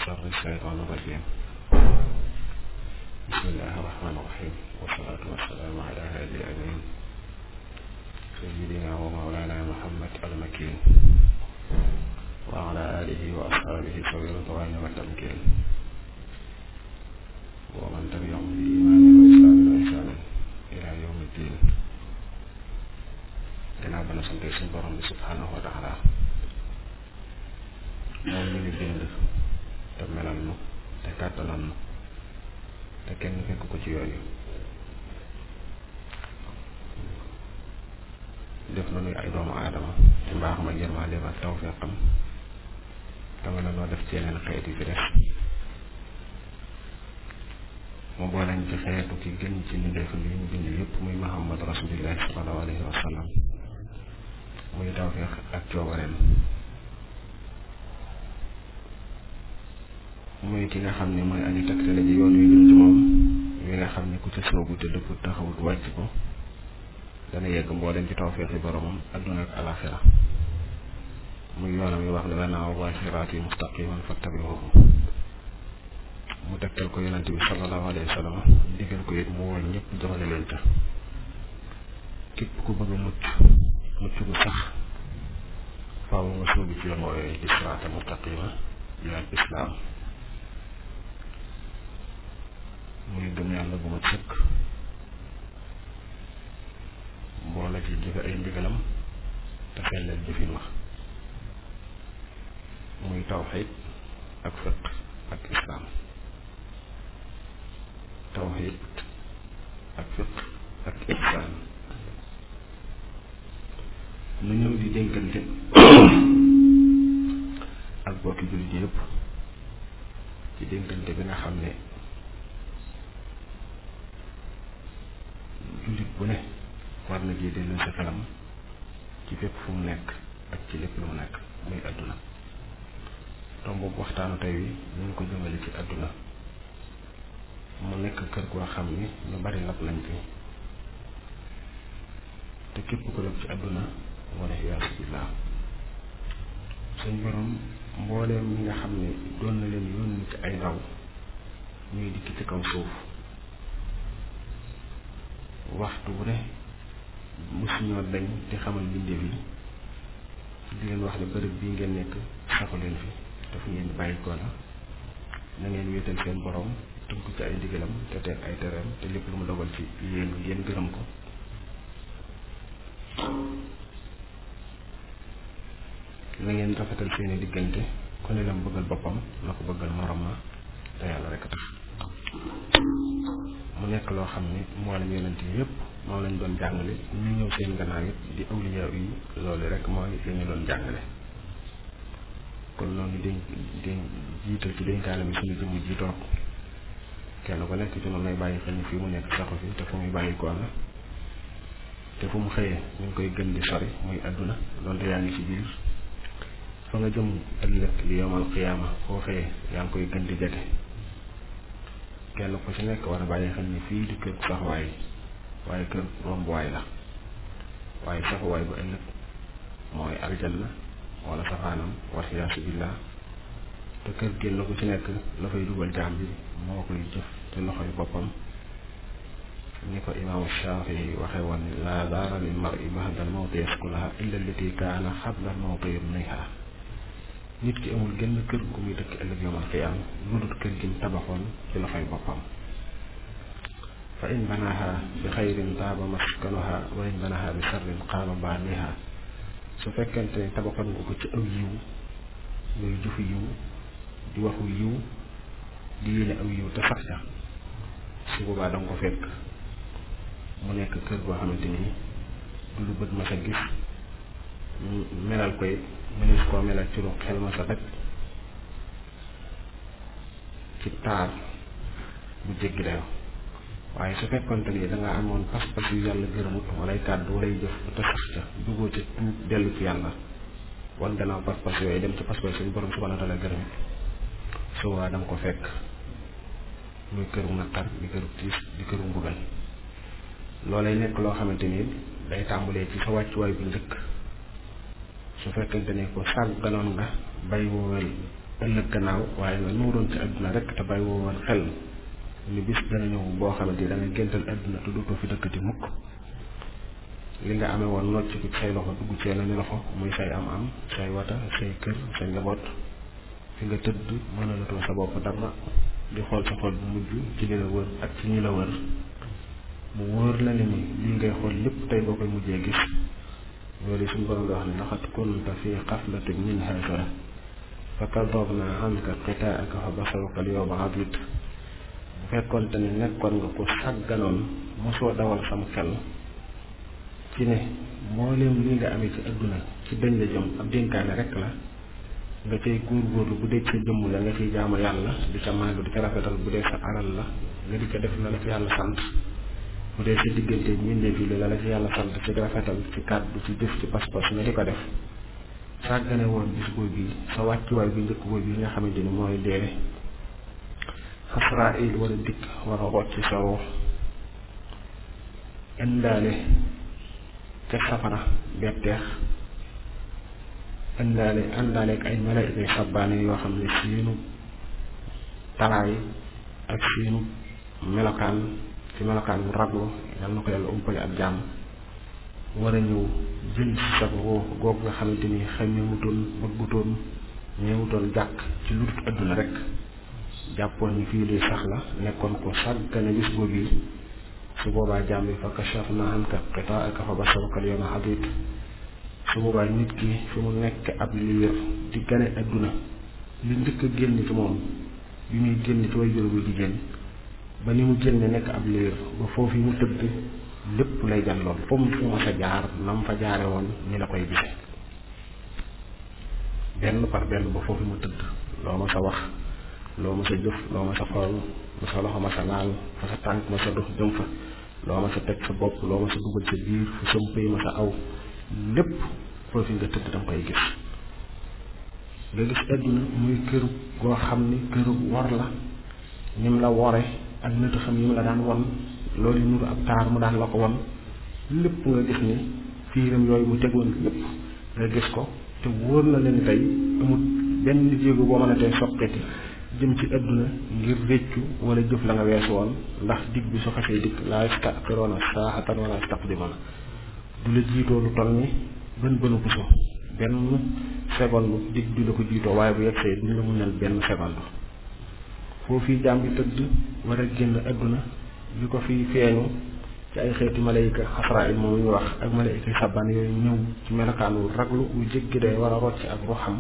شر الشيطان الرجيم بسم الله الرحمن الرحيم والصلاة والسلام على هادي الأمين سيدنا ومولانا محمد المكين وعلى آله وأصحابه سوي الرضوان والتمكين ومن تبعهم بإيمان وإسلام وإحسان إلى يوم الدين gannaaw ba na sante suñ borom bi subhanahu wa taala moom ñu ngi bind te melal nu te kàttanal nu te kenn fekk ko ci yooyu def na nuy ay doomu aadama ci mbaax ma yërmandeem ak tawfeexam te nga noo def ci yeneen xeet yi fi def mu booleñ ci xeetu ki gën ci mbindeef li ñu bind yépp muy muhammad rasulillahi sallallahu alayhi wa sallam muy tawfeex ak coobareem muy ki nga xam ne mooy aji tegtale ji yoon wi jëm ci moom wi nga xam ne ku ca soobu te dëpp taxawut wàcc ko dana yegg mbooleem ci tawfeexi boromam adduna ak alaxira muy yoonam yi wax ne lanaa wa siraati mustaqiman fattabihuhu mu tegtal ko yonente bi sallallahu alayhi wa sallam digal ko it mu woo ñëpp joxale leen ca képp ku bëgg a mucc mucc gu sax faaw nga sóobu ci yoon woowee di siraata mustaqima di al islaam muy gëm yàlla gu mat sëkk boole ci jëfe ay ndigalam te selleel jëfin wax muy tawxiid ak fiq ak islaam tawxiid ak fiq ak ihsaan nu ñëw di dénkante ak bokki jullit yëpp ci dénkante bi nga xam ne jullit bu ne war na jee dellu sa xelam ci fépp fu mu nekk ak ci lépp lu mu nekk muy àdduna tomb boobu waxtaanu tey wi ñu ngi ko jëmale ci àdduna mu nekk kër goo xam ni ñu bari lab lañ fi te képp ko def ci àdduna wala iyaasu billaah suñ borom mbooleem ñi nga xam ne doon na leen yónni ci ay ndaw ñuy dikk ci kaw suuf waxtu bu ne mosuñoo dañ di xamal mbindeef yi di leen wax ne bërëb bii ngeen nekk saxu leen fi te fu ngeen bàyyi ko la na ngeen wéetal seen borom tënku ci ay ndigalam te teg ay tereem te lépp lu mu dogal ci yéen yéen gërëm ko na ngeen rafetal seeni diggante ku ne lam bëggal boppam na ko bëggal morom ma te yàlla rek a tax mu nekk loo xam ne mboolem yonent yi yëpp moom lañ doon jàngale ñu ñëw seen gannaaw it di awliya yi loolu rek mooy li ñu doon jàngale kon noonu dénk dénk jiital ci dénkaane bi suñu jëmm ji toog kenn ku nekk ci noonu lay bàyyi xel ni fii mu nekk saxu fi te fu muy bàyyi ko la te fu mu xëyee ñu ngi koy gën di sori muy àdduna donte yaa ngi ci biir fa nga jëm ëllëg li yomal xiyaama foo xëyee yaa ngi koy gën di jege kenn ku ci nekk war a bàyyi xel ni fii di kër saxuwaay waaye kër rombuwaay la waaye saxuwaay bu ëllëg mooy aljanna wala safaanam wasiyaasu billah te kër génn ku ci nekk la fay dugal jaam bi moo koy jëf te loxoy boppam ni ko imaamu Shaafi waxe woon laa daara lil mar'i ba'dal mawti yaskulaha illa allati kaana xabla mawti yabniha nit ki amul genn kër gu muy dëkk ëllëg yawmal qiyaam lu dul kër gi mu tabaxoon ci loxoy boppam fa in banaha bi xayrin taaba maskanuha wa in banaha bi sarrin qaama baaniha su fekkente ne tabaxoon nga ko ci aw yiw muy jëfu yiw di waxu yiw di yéene aw yiw te sax ca su boobaa danga ko fekk mu nekk kër goo xamante ni du lu bët ma sa gis melal koy mënees koo melal ci lu xel ma sa daj ci taar bu jéggi dayo waaye su fekkonte ni da nga amoon pas-pas yu yàlla gërëmut walay kàddu walay jëf te sax ca duggoo ca tuub dellu ci yàlla wan gannaaw pas-pas yooyu dem ci pas-pas suñu borom subhanahu wa taala gërëmut su waa danga ko fekk muy këru naqar di këru tiis di këru mbugal loolay nekk loo xamante ni day tàmbalee ci sa wàccuwaay bu njëkk su fekkente ne ko sàgganoon nga bay woowel ëllëg gannaaw waaye nga nuuroon ci àdduna rek te bàyyi woo woon xel ni bis dana ñëw boo xamante ni da nga géntal àdduna te dootoo fi dëkkati mukk li nga amee woon nocc ci say loxo dugg ci yeneen loxo muy say am-am say wata say kër say njaboot fi nga tëdd mënalatoo sa bopp dara di xool sa xol bu mujj ci li la wër ak ci ñi la wër mu wóor la ne ni lii ngay xool lépp tey boo koy mujjee gis loolu suñu borom di wax ne laqad kunta fi xaflatin min haza fa kadabna anka qitaaka fa basaruka al yawma hadid bu fekkonte ne nekkoon nga ko sàgganoon mosoo dawal sam xel ci ne mbooleem li nga amee ci adduna ci dañ la jëm ab dénkaane rek la nga cay góorgóorlu bu dee sa jëmm la nga ciy jaamu yàlla di ca màgg di ca rafetal bu dee sa alal la nga di ca def la la ci yàlla sant bu dee sa diggante mbindeef yi la la ci yàlla sant ci rafetal ci kàddu ci jëf ci pas-pas nga di ko def sàggane woon bis boobu bi sa wàccuwaay bi njëkk boobu yi nga xamante ni mooy dee Asraayil war a dikk war a rocc sa ruux indaale ca safara betteex indaale indaale ak ay malaayika yu sabbaane yoo xam ne seenu taraay ak seenu melokaan ci melokaan bu raglu yal na ko yàlla umpale ak jàmm war a ñëw jël ci sa ruux googu nga xamante ni xamewutoon bëggutoon ñeewutoon jàkk ci lu dul adduna rek jàppoon ni fii lii sax la nekkoon ko sàggane bis boobu yi su boobaa jàmm bi fa kashafna anka qitaa'aka fa basaruka al-yawma hadiid su boobaa nit ki fi mu nekk ab liir di gane adduna li njëkk a génn ci moom bi muy génn ci way juróom bu jigéen ba ni mu génne nekk ab liir ba foofu mu tëdd lépp lay jan lool fu mu fu ma sa jaar na mu fa jaare woon ni la koy gise benn par benn ba foofu mu tëdd loo ma sa wax loo ma sa jëf loo ma sa xool ma sa loxo ma sa laal fa sa tànk ma sa dox jëm fa loo ma sa teg sa bopp loo ma sa dugal sa biir fu sa mpëy ma sa aw lépp foofu nga tëdd danga koy gis nga gis àdduna muy këru goo xam ni këru war la ñim la wore ak nit xam yi mu la daan won loolu yi nuru ab taar mu daan la ko won lépp nga gis ni fiiram yooyu mu tegoon lépp nga gis ko te wóor na leen tey amul benn jéego boo mën a tey soqeti jëm ci àdduna ngir réccu wala jëf la nga weesu woon ndax dig bi su xasee dikk laa yastaxiroona saa'atan wala yastaqdimoona du la jiitoo lu toll ni bën bënu puso benn seconde dig du la ko jiitoo waaye bu yegsee duñ la muñal benn seconde foofii jaam bi tëdd war a génn àdduna li ko fi feeñu ci ay xeeti malayka xasraayil moom ñu wax ak malayka sabbaan yooyu ñëw ci melokaanu raglu wu jéggi day war a rocc ak ruuxam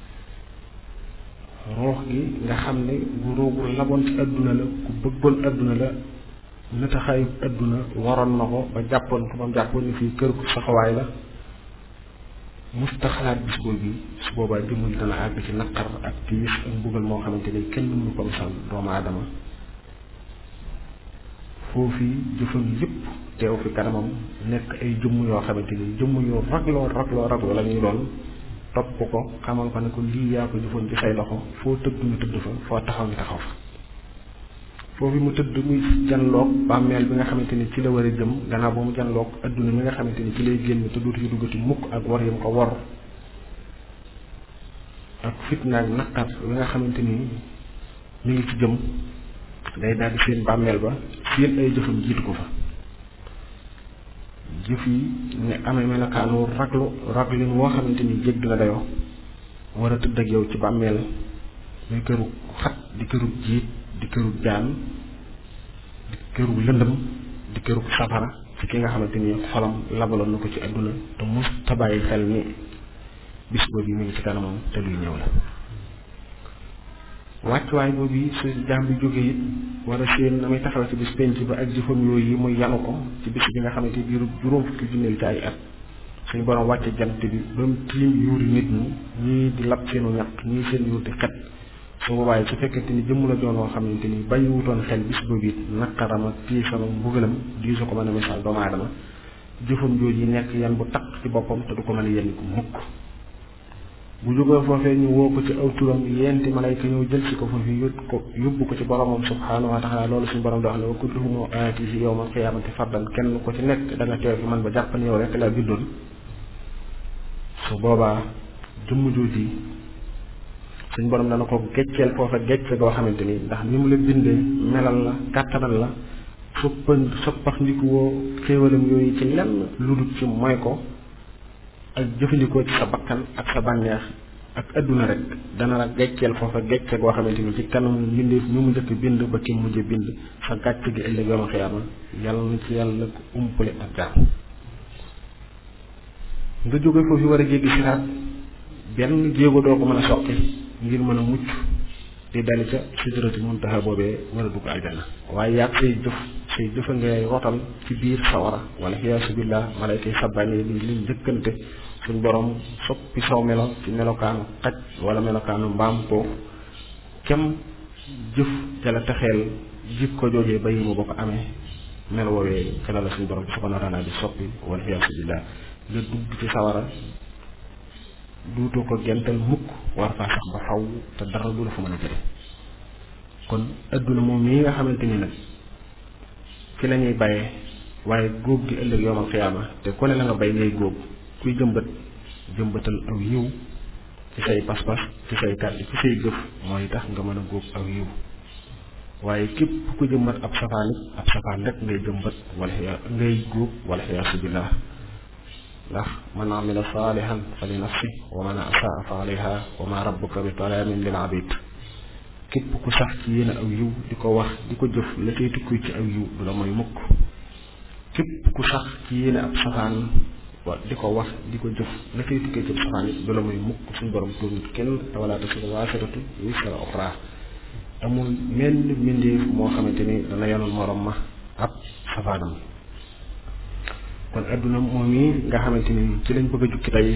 ruux gi nga xam ne bu ruugu laboon ci àdduna la ku bëggoon àdduna la nataxaayu àdduna waroon na ko ba jàppoon ko ba mu jàppoon ni fii kër gu saxawaay la musta xalaat bis boobu su boobaa jëmul dana àgg ci naqar ak tiis ak mbugal moo xamante ni kenn mënu ko misal doomu aadama foofii jëfam yépp teew fi kanamam nekk ay jëmm yoo xamante ni jëmm yoo ragloo ragloo ragloo la ñuy doon topp ko xamal ko ne ko lii yaa ko jëfoon ci say loxo foo tëdd ñu tëdd fa foo taxaw ñu taxaw fa foofu mu tëdd muy janloog bàmmeel bi nga xamante ni ci la war a jëm gannaaw ba mu janloog adduna mi nga xamante ni ci lay génn te dootu ci duggati mukk ak war yam ko war ak fitna ak naqar bi nga xamante ni mi ngi ci jëm day daal di seen bàmmeel ba seen ay jëfam jiitu ko fa jëf yi ne amee melokaanu raglu raglin woo xamante ni jégg na dayoo war a tëdd ak yow ci bàmmeel muy këru xat di këru jiit di këru jaan di këru lëndëm di këru safara ci ki nga xamante ni xolam labaloon na ko ci àdduna te mus ta bàyyi xel ni bis boobu mi ngi ci kanamam te luy ñëw la wàccuwaay boobu su jaam bi jógee it wala seen na muy taxaw ci bis penc ba ak jëfam yooyu yi muy yanu ko ci bis bi nga xamante ni biiru juróom fukki junneel ci ay at suñu borom wàcce jant bi ba mu tiim yuuri nit ñi ñii di lab seenu ñaq ñii seen yuur di xet su boobaa su fekkente ni jëmm la doon loo xamante ni bàyyi wutoon xel bis boobu it naqaram ak tiisam ak mbugalam di su ko mën a misaal doomu aadama jëfam jooju yi nekk yan bu taq ci boppam te du ko mën a yenn ko mukk bu jógee foofee ñu woo ko ci aw turam yenti malayka ñëw jël si ko foofu yóbbu ko yóbbu ko ci boromam subhaanahu wa taala loolu suñu borom di wax ne wa kulluhum aatihi yawmal qiyaamati fardan kenn ko ci nekk da nga teew fi man ba jàpp ne yow rek laa bindoon su boobaa jëmm jooji suñ borom dana ko gecceel foofa gecce goo xamante ni ndax ni mu la bindee melal la kàttanal la soppa soppax ndikuwoo xéewalam yooyu ci lenn lu dul ci mooy ko ak jëfandikoo ci sa bakkan ak sa bànneex ak adduna rek dana la gecceel foofa gecce goo xamante ni ci kanam mbindeef ñu mu njëkk bind ba ki mujj bind sa gàcc gi ëllëg yooma xiyaama yàlla na ci yàlla ko umpale ak jaam nga jóge foofu war a jéggi siraat benn jéego doo ko mën a soqi ngir mën a mucc di dali ca sidrati muntaha boobee war a dugg aljana waaye yàgg say jëf say jëfa ngay rotal ci biir sawara wala xiyaasu billah malayka yi sabbaane li li njëkkante suñ borom soppi saw melo ci melokaanu xaj wala melokaanu mbaam ko kem jëf ca la texeel jik ko joojee ba yi mu ba ko amee melo woowee ca la la suñ borom subhanahu wa taala di soppi wala xiyaasu billah nga dugg ci sawara duutoo ko gental mukk war faa sax ba faw te dara du la fa mën a jëre kon adduna moom mii nga xamante ni nag fi la ñuy bayee waaye góob gi ëllëg yoomal xiyaama te ku ne la nga bay ngay góob kuy jëmbat jëmbatal aw yiw ci say pas-pas ci say kàddu ci say jëf mooy tax nga mën a góob aw yiw waaye képp ku jëmbat ab safaan it ab safaan rek ngay jëmbat wala xiya ngay góob wala xiyaasu billah ndax man amila saalihan fa li nafsi wa man asaa fa alayha wa ma rabbuka bi talaamin lil abid képp ku sax ci yéen aw yiw di ko wax di ko jëf la koy tukkuy ci aw yiw du la mooy mukk képp ku sax ci yéen ab safaan wa di ko wax di ko jëf la koy tukkee ci safaan it du la mooy mukk suñ borom tuur nit kenn te wala tasiru waasiratu wisra uxra amul menn mbindeef moo xamante ni dana yanul morom ma ab safaanam kon adduna moom yi nga xamante ni ci lañ bëgg a jukki tey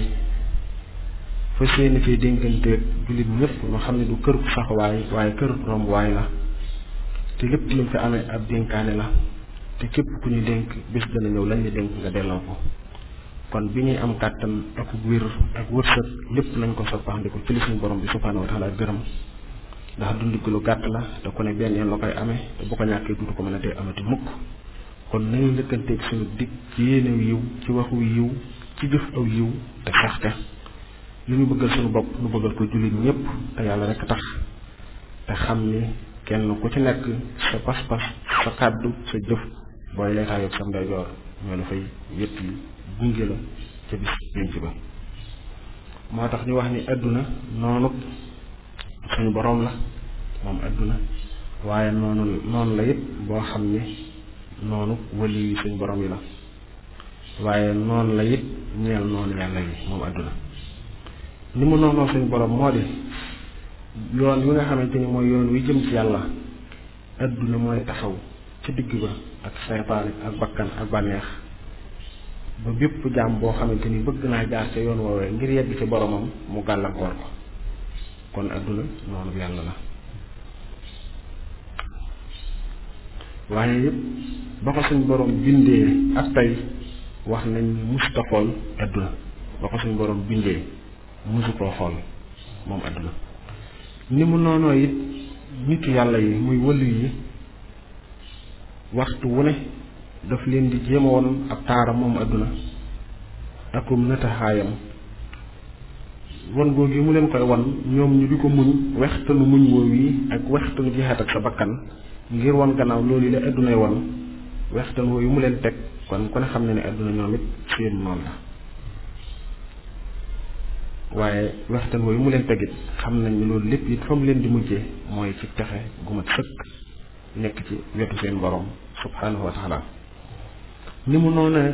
fa seeni fee dénkanteeg jullit ñëpp ñu xam ne du kër ku saxwaay waaye kër romb waay la te lépp luñ fi amee ab dénkaane la te képp ku ñu dénk bis dana ñëw lañ la dénk nga delloo ko kon bi ñuy am kàttan ak wér ak wërsëg lépp lañ ko soppaxndiku ci li suñu borom bi subhaanahu wa taala gërëm ndax dund gi lu gàtt la te ku ne benn yoon la koy amee te bu ko ñàkkee dutu ko mën a dee amati mukk kon nañu lëkkanteeg suñu dig ci yéenew yiw ci waxu yiw ci jëf aw yiw te saxte li ñu bëggal suñu bopp nu bëggal ko jullit ñëpp te yàlla rek tax te xam ni kenn ku ci nekk sa pas-pas sa kàddu sa jëf booy leetaa yog sam ndeyjoor ñoo la fay wét yi gunge la ca bis pénc ba moo tax ñu wax ni àdduna noonu suñu boroom la moom àdduna waaye noonu noonu la it boo xam ni noonu wali yi suñ borom yi la waaye noonu la it ñeel noonu yàlla yi moom àdduna ni mu noonoo suñ borom moo di yoon wi nga xamante ni mooy yoon wi jëm ci yàlla àdduna mooy taxaw ci digg ba ak seytaane ak bakkan ak bànneex ba bépp jaam boo xamante ni bëgg naa jaar ca yoon woowee ngir yegg ci boromam mu gàllankoor ko kon àdduna noonu yàlla la waaye yëpp ba ko suñ borom bindee ak tey wax nañ musuta xool adduna ba ko suñ borom bindee musu koo xool moom adduna ni mu noonoo it nitu yàlla yi muy wëllu yi waxtu wu ne daf leen di jéema woon ab taaram moom adduna akum nataxaayam wan googu yi mu leen koy wan ñoom ñu di ko muñ wextanu muñ woow yi ak wextanu jeexat ak sa bakkan ngir wan gannaaw loolu la addunay wan wextan wooyu mu leen teg kon ku ne xam ne ne adduna ñoom it seen noonu la waaye wextan wooyu mu leen tegit xam nañ ne loolu lépp it fa mu leen di mujjee mooy ci texe gu mat sëkk nekk ci wetu seen borom subhanahu wa taala ni mu noone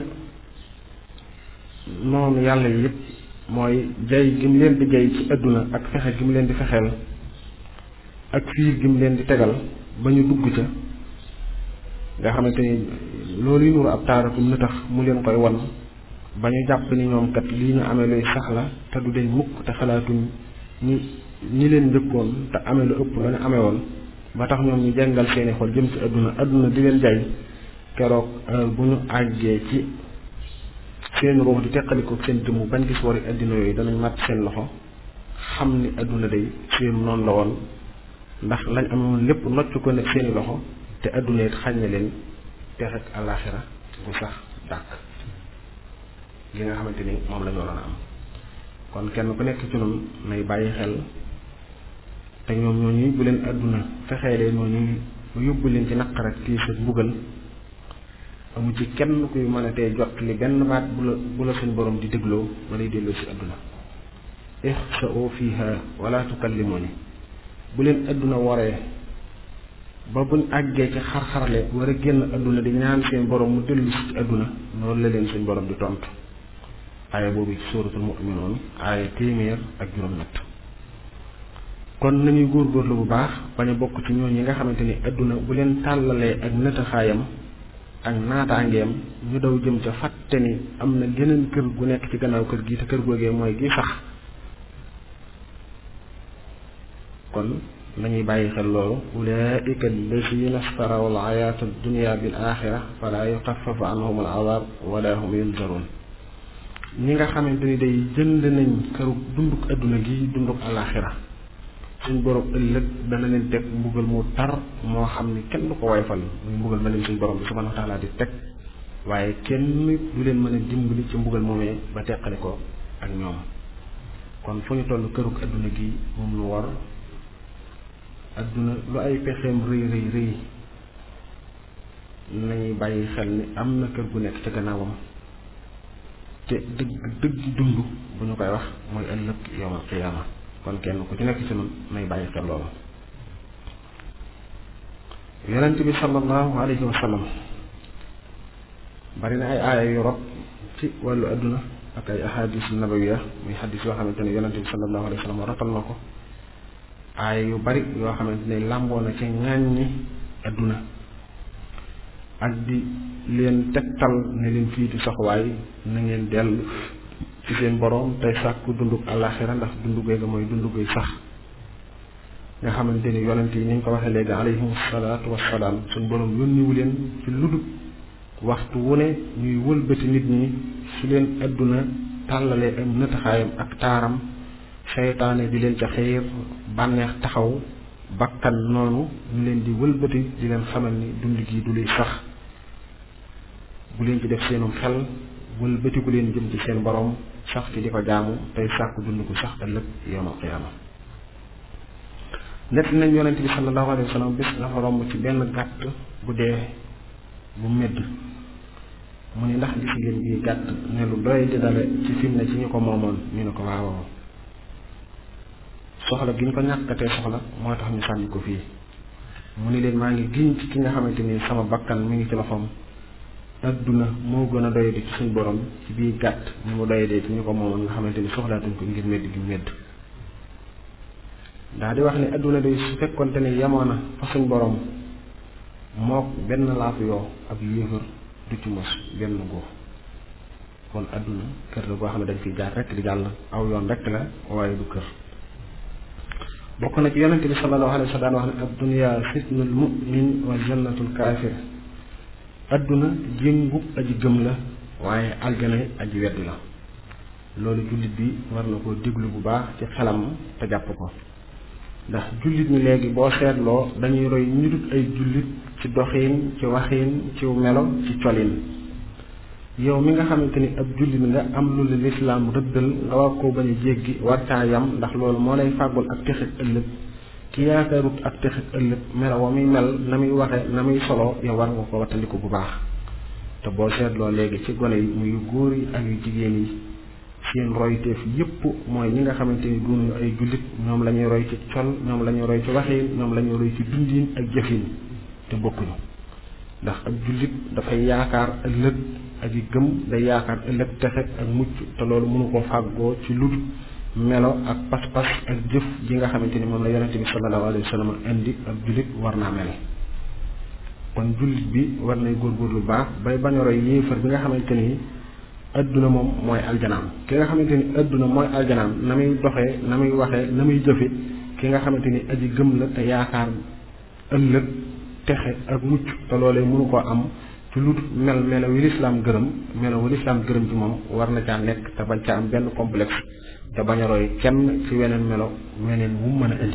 noonu yàlla yi it mooy jay gi mu leen di jay ci adduna ak fexe gi mu leen di fexeel ak fiir gi mu leen di tegal ba ñu dugg ca nga xamante ni loolu yu nuru ab taaratum na tax mu leen koy wan ba ñu jàpp ni ñoom kat lii ñu amee luy sax la te du deñ mukk te xalaatuñ ñi ñi leen njëkkoon te amee lu ëpp la ñu amee woon ba tax ñoom ñu jàngal seeni xol jëm ci adduna adduna di leen jay keroog bu ñu àggee ci seen ruux di teqaliko seen jëmm bañ gis wari addina yooyu danañ màtt seen loxo xam ni adduna day seen noonu la woon ndax lañ amoon lépp nocc ko ne seeni loxo te adduna it xàññe leen tex ak àllaaxira bu sax dàq li nga xamante ni moom la ñu waroon a am kon kenn ku nekk ci noonu nay bàyyi xel te ñoom ñooñu bu leen àdduna fexeelee ñooñu ba yóbbu leen ci naqar ak tiis ak mbugal amu ci kenn kuy mën a tee jot li benn baat bu la bu la suñ borom di dégloo ma lay delloo si àdduna ixsa'u fiha wala tukallimuni bu leen àdduna waree ba buñ àggee ci xar-xarle war a génn àdduna di ñaan seen borom mu dellu si ci àdduna loolu la leen suñ borom di tontu aaya boobu ci suuratul mu'minuun aaya téeméer ak juróom-ñett kon nañuy góorgóorlu bu baax bañ a bokk ci ñooñ yi nga xamante ni àdduna bu leen tàllalee ak nëtaxaayam ak naataangeem ñu daw jëm ca fàtte ni am na geneen kër gu nekk ci gannaaw kër gi te kër googee mooy gi sax kon nañuy bàyyi xel loolu ulaika allazina staraw al ayaata dunia bil axira fala yuxafafu anhum al azab wala hum yunzaroon ñi nga xamante ni day jënd nañ këru dunduk adduna gi dunduk alaxira suñ borom ëllëg dana leen teg mbugal mu tar moo xam ni kenn du ko wayfal muy mbugal ma leen suñ borom bi subhanahu wa taala di teg waaye kenn du leen mën a dimbali ci mbugal moomee ba teqale ko ak ñoom kon fu ñu toll këruk adduna gi moom lu war adduna lu ay pexeem rëy rëy rëy nañuy bàyyi xel ni am na kër gu nekk ca gannaawam te dëgg dëgg dund bu ñu koy wax mooy ëllëg yawmal qiyaama kon kenn ku ci nekk ci nun nay bàyyi xel loolu yonent bi sallallahu alayhi wa sallam bari na ay aaya yu rot ci wàllu adduna ak ay ahadis nabawiya muy xadis yoo xamante ne yonent bi sallallahu alayhi wa sallam rotal na ko aaya yu bari yoo xamante ne làmboo na ci ŋàññi adduna ak di leen tegtal ne leen fii di saxuwaay na ngeen dellu ci seen boroom tey sàkku dunduk àllaaxira ndax dundu googu mooy dundu guy sax nga xamante ni yonent yi ni ñu ko waxee léegi alayhim salaatu wassalaam suñ boroom yónniwu leen ci ludul waxtu wu ne ñuy wëlbati nit ñi su leen àdduna tàllalee am nëtaxaayam ak taaram seytaane di leen ca xiir bànneex taxaw bakkan noonu ñu leen di wëlbati di leen xamal ni dund gi du luy sax bu leen ci def seenum xel wëlbatiku leen jëm ci seen borom sax ci di ko jaamu tey sàkku dund ko sax ëllëg yawmal qiyaama nett nañ yonent bi sallallahu alayhi wa sallam bis dafa romb ci benn gàtt bu dee bu medd mu ni ndax gis ngeen bii gàtt ne lu doy di dale ci film ne ci ñu ko moomoon ñu ne ko waawoo soxla gi ñu ko ñàkkatee soxla moo tax ñu sànni ko fii mu ni leen maa ngi giñ ci ki nga xamante ni sama bakkan mi ngi ci loxoom adduna moo gën a doyadi ci suñ borom ci biir gàtt ni mu doyadee ci ñu ko moomoon nga xamante ni soxlaatuñ ko ngir medd gi medd daa di wax ni adduna day su fekkonte ni yemoon na fa suñ borom moo benn laafu yoo ab yéefar du ci mos benn góof kon adduna kër la boo xam ne dañ fiy jaar rekk di jàll aw yoon rekk la waaye du kër bokk na ci yonente bi sallallahu alayhi wa sallam wax ne ad dunya sitnul mu'min wa jannatul kaafir adduna jéngub aji gëm la waaye aljana aji weddi la loolu jullit bi war na koo déglu bu baax ci xelam te jàpp ko ndax jullit ñi léegi boo seetloo dañuy roy ñu dut ay jullit ci doxiin ci waxiin ci melo ci colin yow mi nga xamante ni ab jullit nga am lu la lislaam rëddal nga war koo bañ a jéggi war caa yam ndax loolu moo lay fàggul ak texit ëllëg ki yaakaarut ak texit ëllëg melo wa muy mel na muy waxe na muy solo yow war nga ko wattandiku bu baax te boo seetloo léegi ci gone yi muy góor yi ak yu jigéen yi seen royteef yépp mooy ñi nga xamante ni duñu ay jullit ñoom la ñuy roy ci col ñoom la ñuy roy ci waxiin ñoom la ñuy roy ci dundin ak jëfin te bokkuñu ndax ab jullit dafay yaakaar ëllëg ak yi gëm day yaakaar ëllëg texe ak mucc te loolu mënu ko fàggoo ci lu melo ak pas-pas ak jëf ji nga xamante ni moom la yonente bi sallallahu alayhi wa sallam indi ab jullit war naa mel kon jullit bi war nay góorgóorlu baax bay bañ a roy yéefar bi nga xamante ni adduna moom mooy aljanaam ki nga xamante ni adduna mooy aljanaam na muy doxee na muy waxee na muy jëfe ki nga xamante ni aji gëm la te yaakaar ëllëg texe ak mucc te loolee mënu koo am ci lu mel melo wi lislaam gërëm melo wi lislaam gërëm ci moom war na caa nekk te bañ caa am benn complexe te bañ a roy kenn ci weneen melo weneen wu mën a indi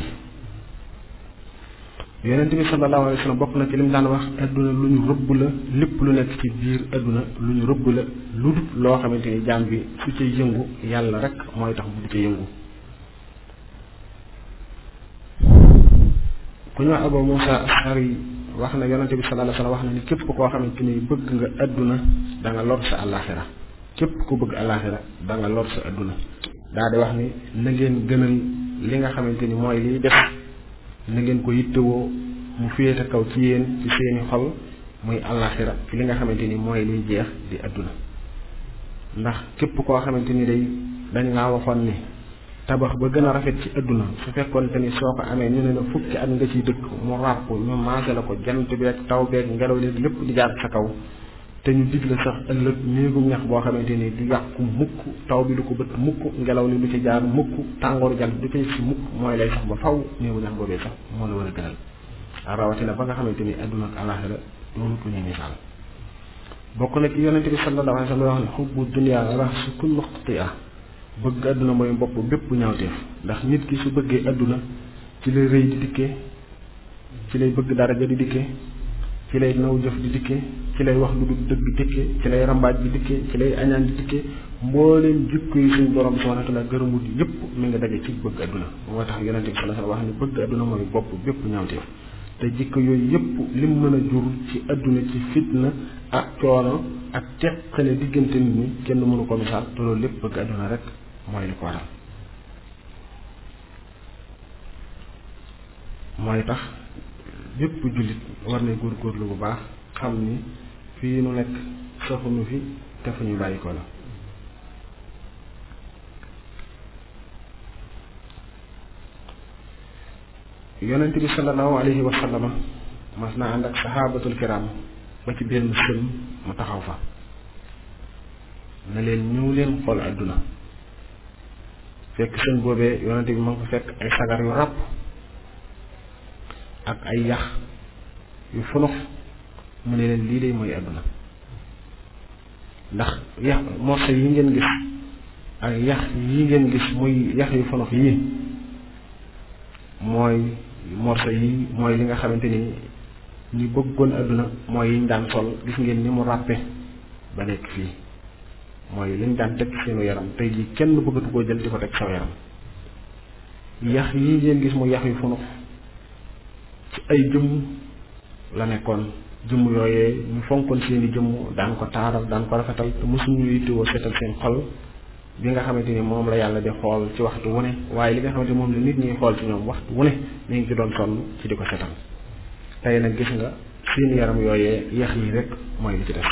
yonent bi sallallahu alayhi wa sallam bokk na ci li mu daan wax adduna lu ñu rëbb la lépp lu nekk ci biir adduna lu ñu rëbb la lu dut loo xamante ni jaam bi su ca yëngu yàlla rek mooy tax bu du ca yëngu ku ñu wax Abu Musa Ashari wax na yonente bi sallallahu alayhi wasallam wax na ni képp koo xamante ni bëgg nga adduna da nga lor sa àllaaxira képp ku bëgg àllaaxira da nga lor sa adduna daa di wax ni na ngeen gënal li nga xamante ni mooy liy def na ngeen ko yittewoo mu féete kaw ci yéen ci seeni xol muy àllaaxira ci li nga xamante ni mooy liy jeex di adduna ndax képp koo xamante ni day dañ laa waxoon ni tabax ba gën a rafet ci adduna su fekkoon te ni soo ko amee ñu ne la fukki at nga ciy dëkk mu ràpp ñu maase la ko jant beeg taw beeg ngelaw li lépp di jaar sa kaw te ñu dig la sax ëllëg néegum ñax boo xamante ni du yàqu mukk taw bi du ko bët mukk ngelaw li du ci jaar mukk tàngooru jant du ci si mukk mooy lay sax ba faw néegu ñax boobee sax moo la war a gënal rawatina ba nga xamante ni adduna ak àllaaxira doonu ko ñu misaal bokk na ci yonente bi sallallahu alayhi wa sallam wax ne xubbu dunya rasu kullu xati'a bëgg àdduna mooy bopp bépp ñaawteef ndax nit ki su bëggee àdduna ci lay rëy di dikkee ci lay bëgg daraja di dikkee ci lay naw jëf di dikkee ci lay wax lu dul dëgg dikkee ci lay rambaaj bi dikkee ci lay añaan di dikkee mbooleem jikko yi suñu borom subhanahu wa ta'ala gërëmut yépp mi nga daje ci bëgg àdduna moo tax yonente bi sallallahu alayhi wa sallam wax ne bëgg àdduna mooy bopp bépp ñaawteef te jikko yooyu yépp lim mën a jur ci àdduna ci fitna ak coono ak teqale diggante nit ñi kenn mënu ko misaal te loolu lépp bëgg àdduna rek mooy li ko waral mooy tax bépp jullit war na góorgóorlu bu baax xam ni fii nu nekk saxuñu fi te fu ñu bàyyi ko la yonent bi sallallahu alayhi wa sallam mas naa ànd ak saxaabatul kiram ba ci benn sën mu taxaw fa ne leen ñëw leen xool àdduna fekk sën boobee yonente bi ma ngi ko fekk ay sagar yu ràpp ak ay yax yu funux mu ne leen lii de mooy àdduna ndax yax morso yi ngeen gis ak yax yi ngeen gis muy yax yu funux yi mooy morso yi mooy li nga xamante ni ñi bëggoon àdduna mooy yiñ daan sol gis ngeen ni mu ràppe ba nekk fii mooy liñ daan teg seenu yaram tey jii kenn bëggatu koo jël di ko teg saw yaram yax yi ngeen gis mu yax yu funux ci ay jëmm la nekkoon jëmm yooyee ñu fonkoon seeni jëmm daan ko taaral daan ko rafetal te mosuñu yittewoo seetal seen xol bi nga xamante ni moom la yàlla di xool ci waxtu wu ne waaye li nga xamante moom la nit ñi xool ci ñoom waxtu wu ne ñu ngi ci doon sonn ci di ko seetal tey nag gis nga seen yaram yooyee yax yi rek mooy li ci des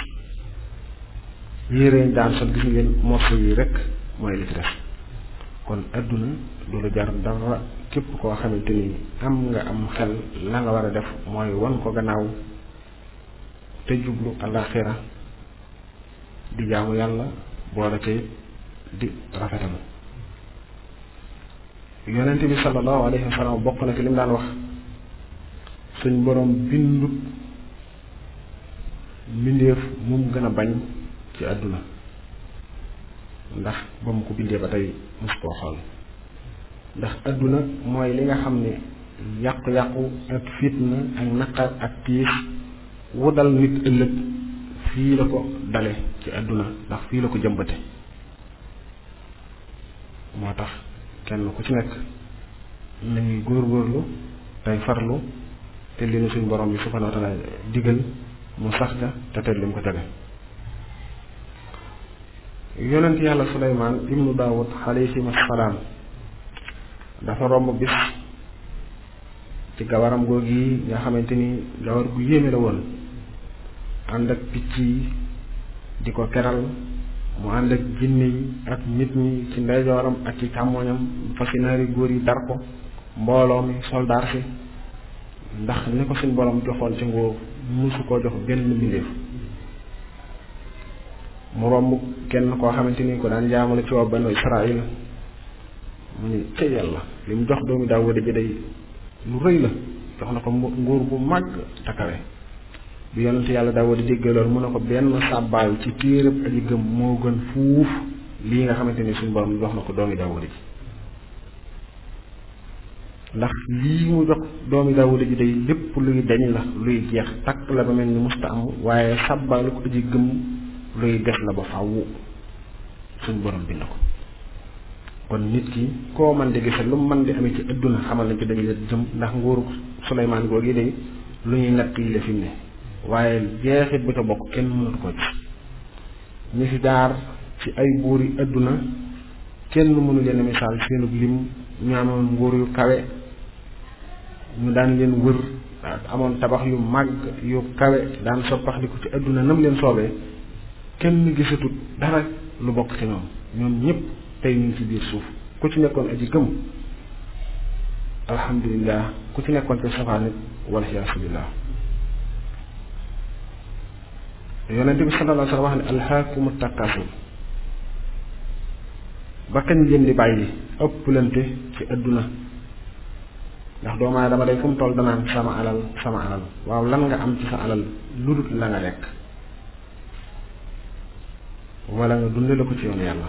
yéreñ daan sol gis ngeen morso yi rek mooy li ci des kon adduna du lu jar dara képp koo xamante ni am nga am xel la nga war a def mooy wan ko gannaaw te jublu alaxira di jaamu yàlla boole te di rafetal yonent bi sallallahu alayhi wa sallam bokk na ci li mu daan wax suñ borom bindut mbindeef mum gën a bañ ci àdduna ndax ba mu ko bindee ba tey mus koo xool ndax àdduna mooy li nga xam ne yàqu-yàqu ak fitna ak naqar ak tiis wu dal nit ëllëg fii la ko dale ci àdduna ndax fii la ko jëmbate moo tax kenn ku ci nekk nañuy góorgóorlu tey farlu te li nu suñ borom bi subhanahu wa taala digal mu sax ca te teel li mu ko tege yonent yàlla suleymaan ibnu daawud alayhim assalaam dafa romb bis ci gawaram googu yi nga xamante ni gawar gu yéeme la woon ànd ak picc yi di ko keral mu ànd ak jinne yi ak nit ñi ci ndeyjooram ak ci càmmoñam fasinaari góor yi dar ko mbooloo mi soldaar si ndax ni ko suñ borom joxoon ci nguur musu koo jox benn mbindeef mu romb kenn koo xamante ni ko daan jaamale ci waa banu Israël mu ni ca yàlla li mu jox doomi Daawuda ji day lu rëy la jox na ko nguur bu màgg takawe bi yonent yàlla Daawuda déggee loolu mu ne ko benn sàbbaal ci téereb aji gëm moo gën fuuf lii nga xamante ni suñu borom jox na ko doomi Daawuda ji ndax lii mu jox doomi Daawuda ji day lépp luy dañ la luy jeex takk la ba mel ni musta am waaye sàbbaalu ko aji gëm luy des la ba fàww suñ borom bind ko kon nit ki koo man di gisal lu mu man di amee ci adduna xamal na ci dañu la jëm ndax nguuru Suleymaan googu day lu ñuy natt yi la fi mu ne waaye jeexit bu ca bokk kenn mënatu ko ci ñi fi jaar ci ay buur yi adduna kenn mënu leen misaal seenub lim ñu amoon nguur yu kawe ñu daan leen wër amoon tabax yu màgg yu kawe daan soppaxliku ci adduna nam leen soobee kenn gisatut dara lu bokk ci ñoom ñoom ñëpp tey ñu ngi ci biir suuf ku ci nekkoon aji gëm alhamdulilah ku ci nekkoon ci safaan nit wala yasubillah yonente bi sallallahu alayhi wa sallam wax ne alhaakumu takasur ba kañ ngeen di bàyyi ëpplante ci adduna ndax doomu aadama day fu mu toll danaan sama alal sama alal waaw lan nga am ci sa alal lu dul la nga lekk wala nga dundale ko ci yoon yàlla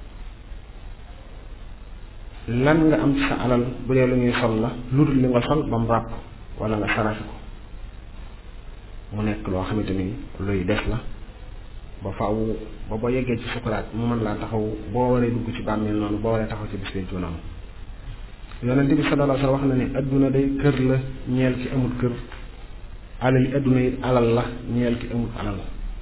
lan nga am ci sa alal bu dee lu ñuy sol la lu dul li nga sol ba mu ràpp wala nga saraxe ko mu nekk loo xamante ni luy des la ba faaw ba boo yeggee ci sukuraat mu mën laa taxaw boo waree dugg ci bàmmeel noonu boo waree taxaw ci bis pencu noonu yonent bi sallallahu alayhi wa sallam wax na ne adduna day kër la ñeel ki amul kër alal yi adduna yi alal la ñeel ki amul alal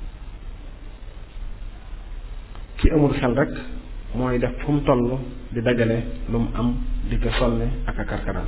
ki amul xel rek mooy def fu mu toll di dajale lu mu am di ko sonne ak a karkaraan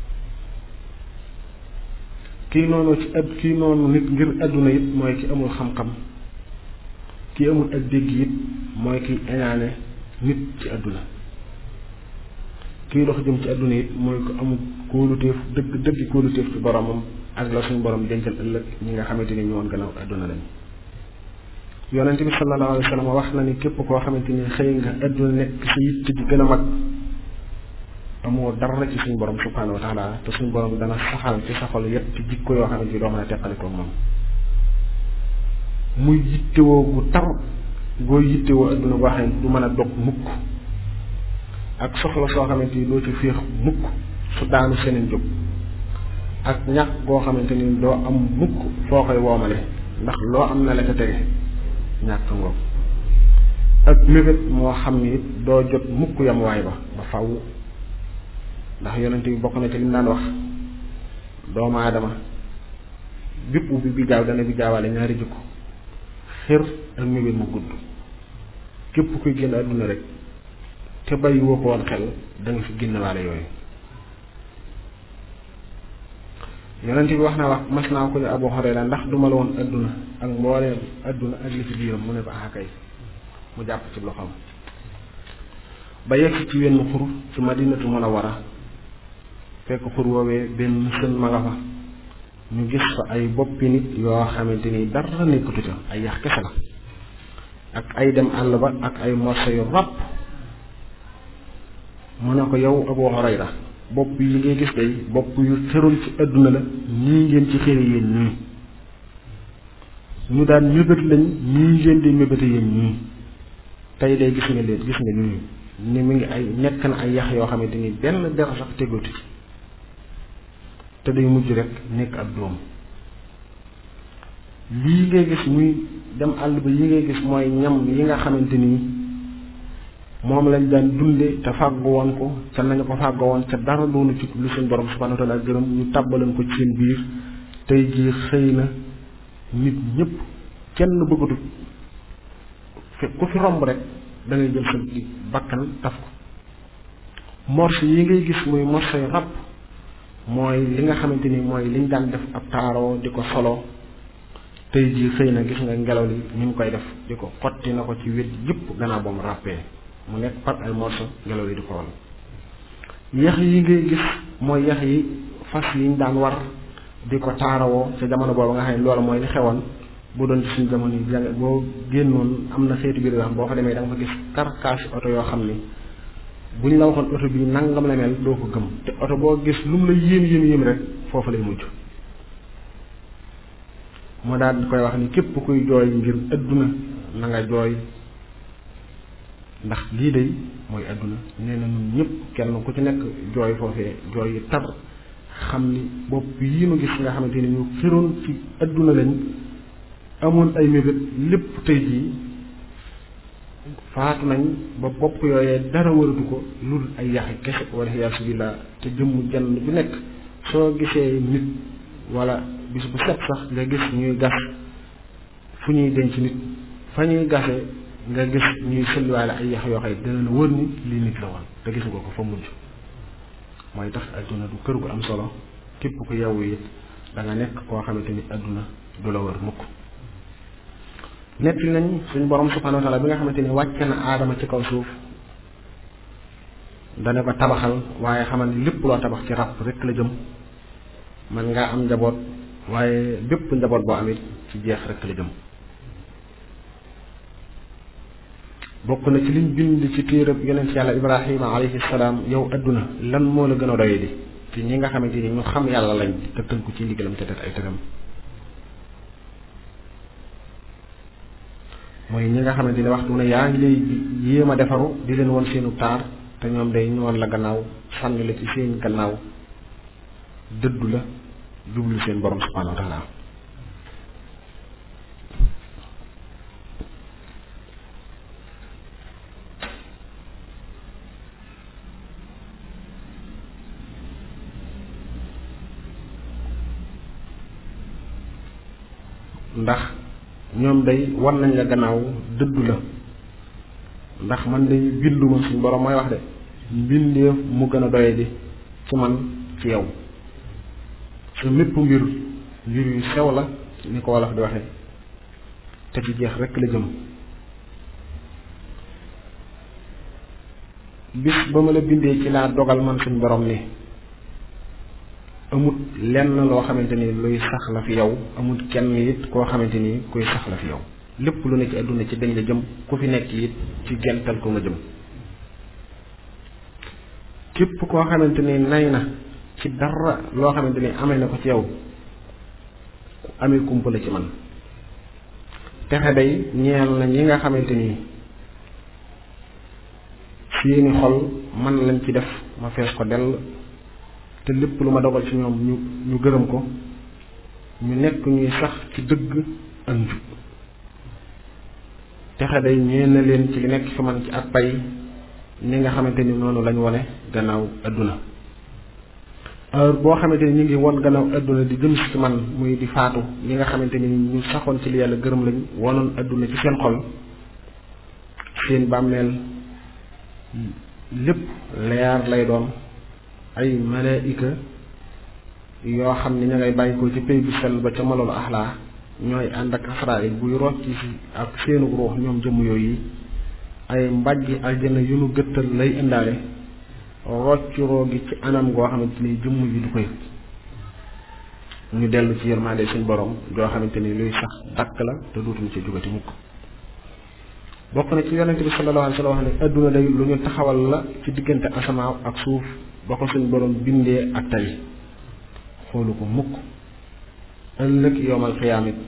kii noonu ci ad kii noonu nit ngir adduna it mooy ki amul xam-xam ki amul ak dégg it mooy ki eñaane nit ci adduna kii dox jëm ci adduna it mooy ko amul kóoluteef dëgg dëgg kóoluteef ci boromam ak la suñu borom dencal ëllëg ñi nga xamante ni ñëwoon gannaaw adduna lañ yonente bi sallallahu alayhi wa sallam wax na ni képp koo xamante ni xëy nga adduna nekk sa yitte ji gën a mag amoo dara ci suñu borom subhanahu wa taala te suñu borom dana saxal ci sa xol yépp ci jikko yoo xamante ni doo mën a teqalikoo moom muy yittewoo gu tar goo yittewoo adduna boo xam ne du mën a dog mukk ak soxla soo xamante ni doo ci féex mukk su daanu seneen jóg ak ñàkk goo xamante ni doo am mukk foo koy woomale ndax loo am na la ca tege ñàkk ngoog ak mébét moo xam ni doo jot mukk yam waay ba ba faw ndax yonente bi bokk na ci li mu daan wax doomu aadama bépp bi bi jaaw dana bi jaawaale ñaari jikko xër ak mébét mu gudd képp kuy génn àdduna rek te bàyyi woo ko woon xel da nga fi génn waale yooyu yonent bi wax naa wax mas naa ko ne Abu Hurayra ndax duma la woon adduna ak mbooleem adduna ak li ci biiram mu ne ko ah kay mu jàpp ci loxoom ba yegg ci wenn xur ci madinatu munawwara fekk xur woowee benn sën ma nga fa ñu gis fa ay boppi nit yoo xamante ni dara nekkatu ca ay yax kese la ak ay dem àll ba ak ay morso yu ràpp mu ne ko yow Abu Hurayra bopp yi ngay gis day bopp yu xërul ci àdduna la ñii ngeen ci xëre yéen ñii ñu daan mébét lañ ñii ngeen di mébéte yéen ñii tey day gis nga leen gis nga ñii ni mi ngi ay nekk na ay yax yoo xamante ni benn der sax tegoti te day mujj rek nekk ab doom lii ngay gis muy dem àll ba yi ngay gis mooy ñam yi nga xamante ni moom lañ daan dunde te fàggu woon ko ca nañu ko fàggu woon ca dara doonu ci lu suñ borom subhanahu wa taala gërëm ñu tàbbaleen ko ci seen biir tey jii xëy na nit ñëpp kenn bëggatut fi ku fi romb rek da ngay jël sa bakkan taf ko morse yi ngay gis muy morse yu rab mooy li nga xamante ni mooy liñ daan def ab taaroo di ko solo tey jii xëy na gis nga ngelaw li ni mu koy def di ko xotti na ko ci wet yëpp gannaaw ba mu ràppee mu nekk par ay morceau ngelaw li di ko wal yax yi ngay gis mooy yax yi fas yi ñu daan war di ko taarawoo ca jamono boobu nga xam ne loolu mooy li xewoon bu doon ci suñu jamono yi jàng boo génnoon am na xeetu biir yoo xam boo fa demee da nga fa gis carcasse oto yoo xam ni bu ñu la waxoon oto bii nangam la mel doo ko gëm te oto boo gis lu mu la yéem yéem yéem rek foofu lay mujj moo daal di koy wax ni képp kuy jooy ngir adduna na nga jooy ndax lii day mooy adduna nee na ñun ñëpp kenn ku ci nekk jooy foofee jooy yi tar xam ni bopp yi nu gis nga xamante ni ñu xiroon ci adduna lañ amoon ay mébét lépp tey jii faatu nañ ba bopp yooyee dara waratu ko lu dul ay yaxi kese wala yaasu billah te jëmm jenn bu nekk soo gisee nit wala bis bu set sax nga gis ñuy gas fu ñuy denc nit fa ñuy gasee nga gis ñuy sëlwaale ay yax yoo xëy dina la wër ni lii nit la woon te gis nga ko fa mujj mooy tax adduna du kër gu am solo képp ku yewwu it da nga nekk koo xamante ni adduna du la wër mukk netti nañ suñ borom subhanahu wa taala bi nga xamante ni wàcce na aadama ci kaw suuf dana ko tabaxal waaye xamal ni lépp loo tabax ci rab rek la jëm man ngaa am njaboot waaye bépp njaboot boo amit ci jeex rek la jëm bokk na ci liñ bind ci téerab yonent yàlla ibrahima alayhi salaam yow adduna lan moo la gën a doye di ci ñi nga xamante ni ñu xam yàlla lañ te tënku ci ndigalam te def ay tëram mooy ñi nga xamante ni waxtu ne yaa ngi lay yéem a defaru di leen woon seenu taar te ñoom day ñëwoon la gannaaw sànni la ci seen gannaaw dëddu la jublu seen borom subhanahu wa taala ndax ñoom day war nañ la gannaaw dëddu la ndax man day binduma suñ borom mooy wax de mbindeef mu gën a doye di ci man ci yow sa mépp mbir mbir yu sew la ni ko wolof di waxe te ci jeex rekk la jëm bis ba ma la bindee ci laa dogal man suñ borom ni amut lenn loo xamante ni luy sax la fi yow amut kenn it koo xamante ni kuy sax la fi yow lépp lu ne ci àdduna ci dañ la jëm ku fi nekk it ci gental ko nga jëm képp koo xamante ni nay na ci dara loo xamante ni amee na ko ci yow amee kumpa la ci man texe day ñeel na ñi nga xamante ni seeni xol man lañ ci def ma fees ko dell te lépp lu ma dogal ci ñoom ñu ñu gërëm ko ñu nekk ñuy sax ci dëgg ak njub texe day ñeen na leen ci li nekk fi man ci ak pay ni nga xamante ni noonu lañ wone gannaaw adduna heure boo xamante ni ñu ngi won gannaaw adduna di jëm ci man muy di faatu ñi nga xamante ni ñu saxoon ci li yàlla gërëm lañ wonoon adduna ci seen xol seen bàmmeel lépp leer lay doon ay malaika yoo xam ni ña ngay bàyyi ko ci pay bu sell ba ca malolu axlaa ñooy ànd ak Asraayil buy rocci si ak seenu ruux ñoom jëmm yooyu ay mbàjji aljana yu nu gëttal lay indaale roccuroo gi ci anam goo xamante ni jëmm yi du ko yëg ñu dellu ci yërmande suñ borom joo xamante ni luy sax dakk la te dootuñu ci jugati mukk bokk na ci yonente bi sallallahu alayhi wa sallam wax ne adduna day lu ñu taxawal la ci diggante asamaaw ak suuf ba ko suñ borom bindee ak tey xoolu ko mukk ëllëg yowmal xiyaamit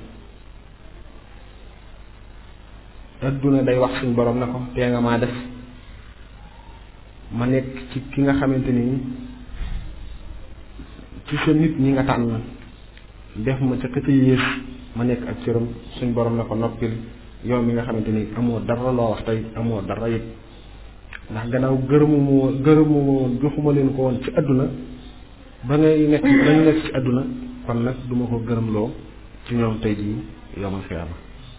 adduna day wax suñ borom na ko tee nga maa def ma nekk ci ki nga xamante ni ci sa nit ñi nga tànn def ma ca ka ca yées ma nekk ak cëram suñ borom na ko noppil yow mi nga xamante ni amoo dara loo wax tey amoo dara it ndax gannaaw gërëmu moo gërëmu woon joxuma leen ko woon ci àdduna ba ngay nekk ba ñu nekk ci àdduna kon nag duma ko gërëmloo ci ñoom tey jii yowmal xiyaama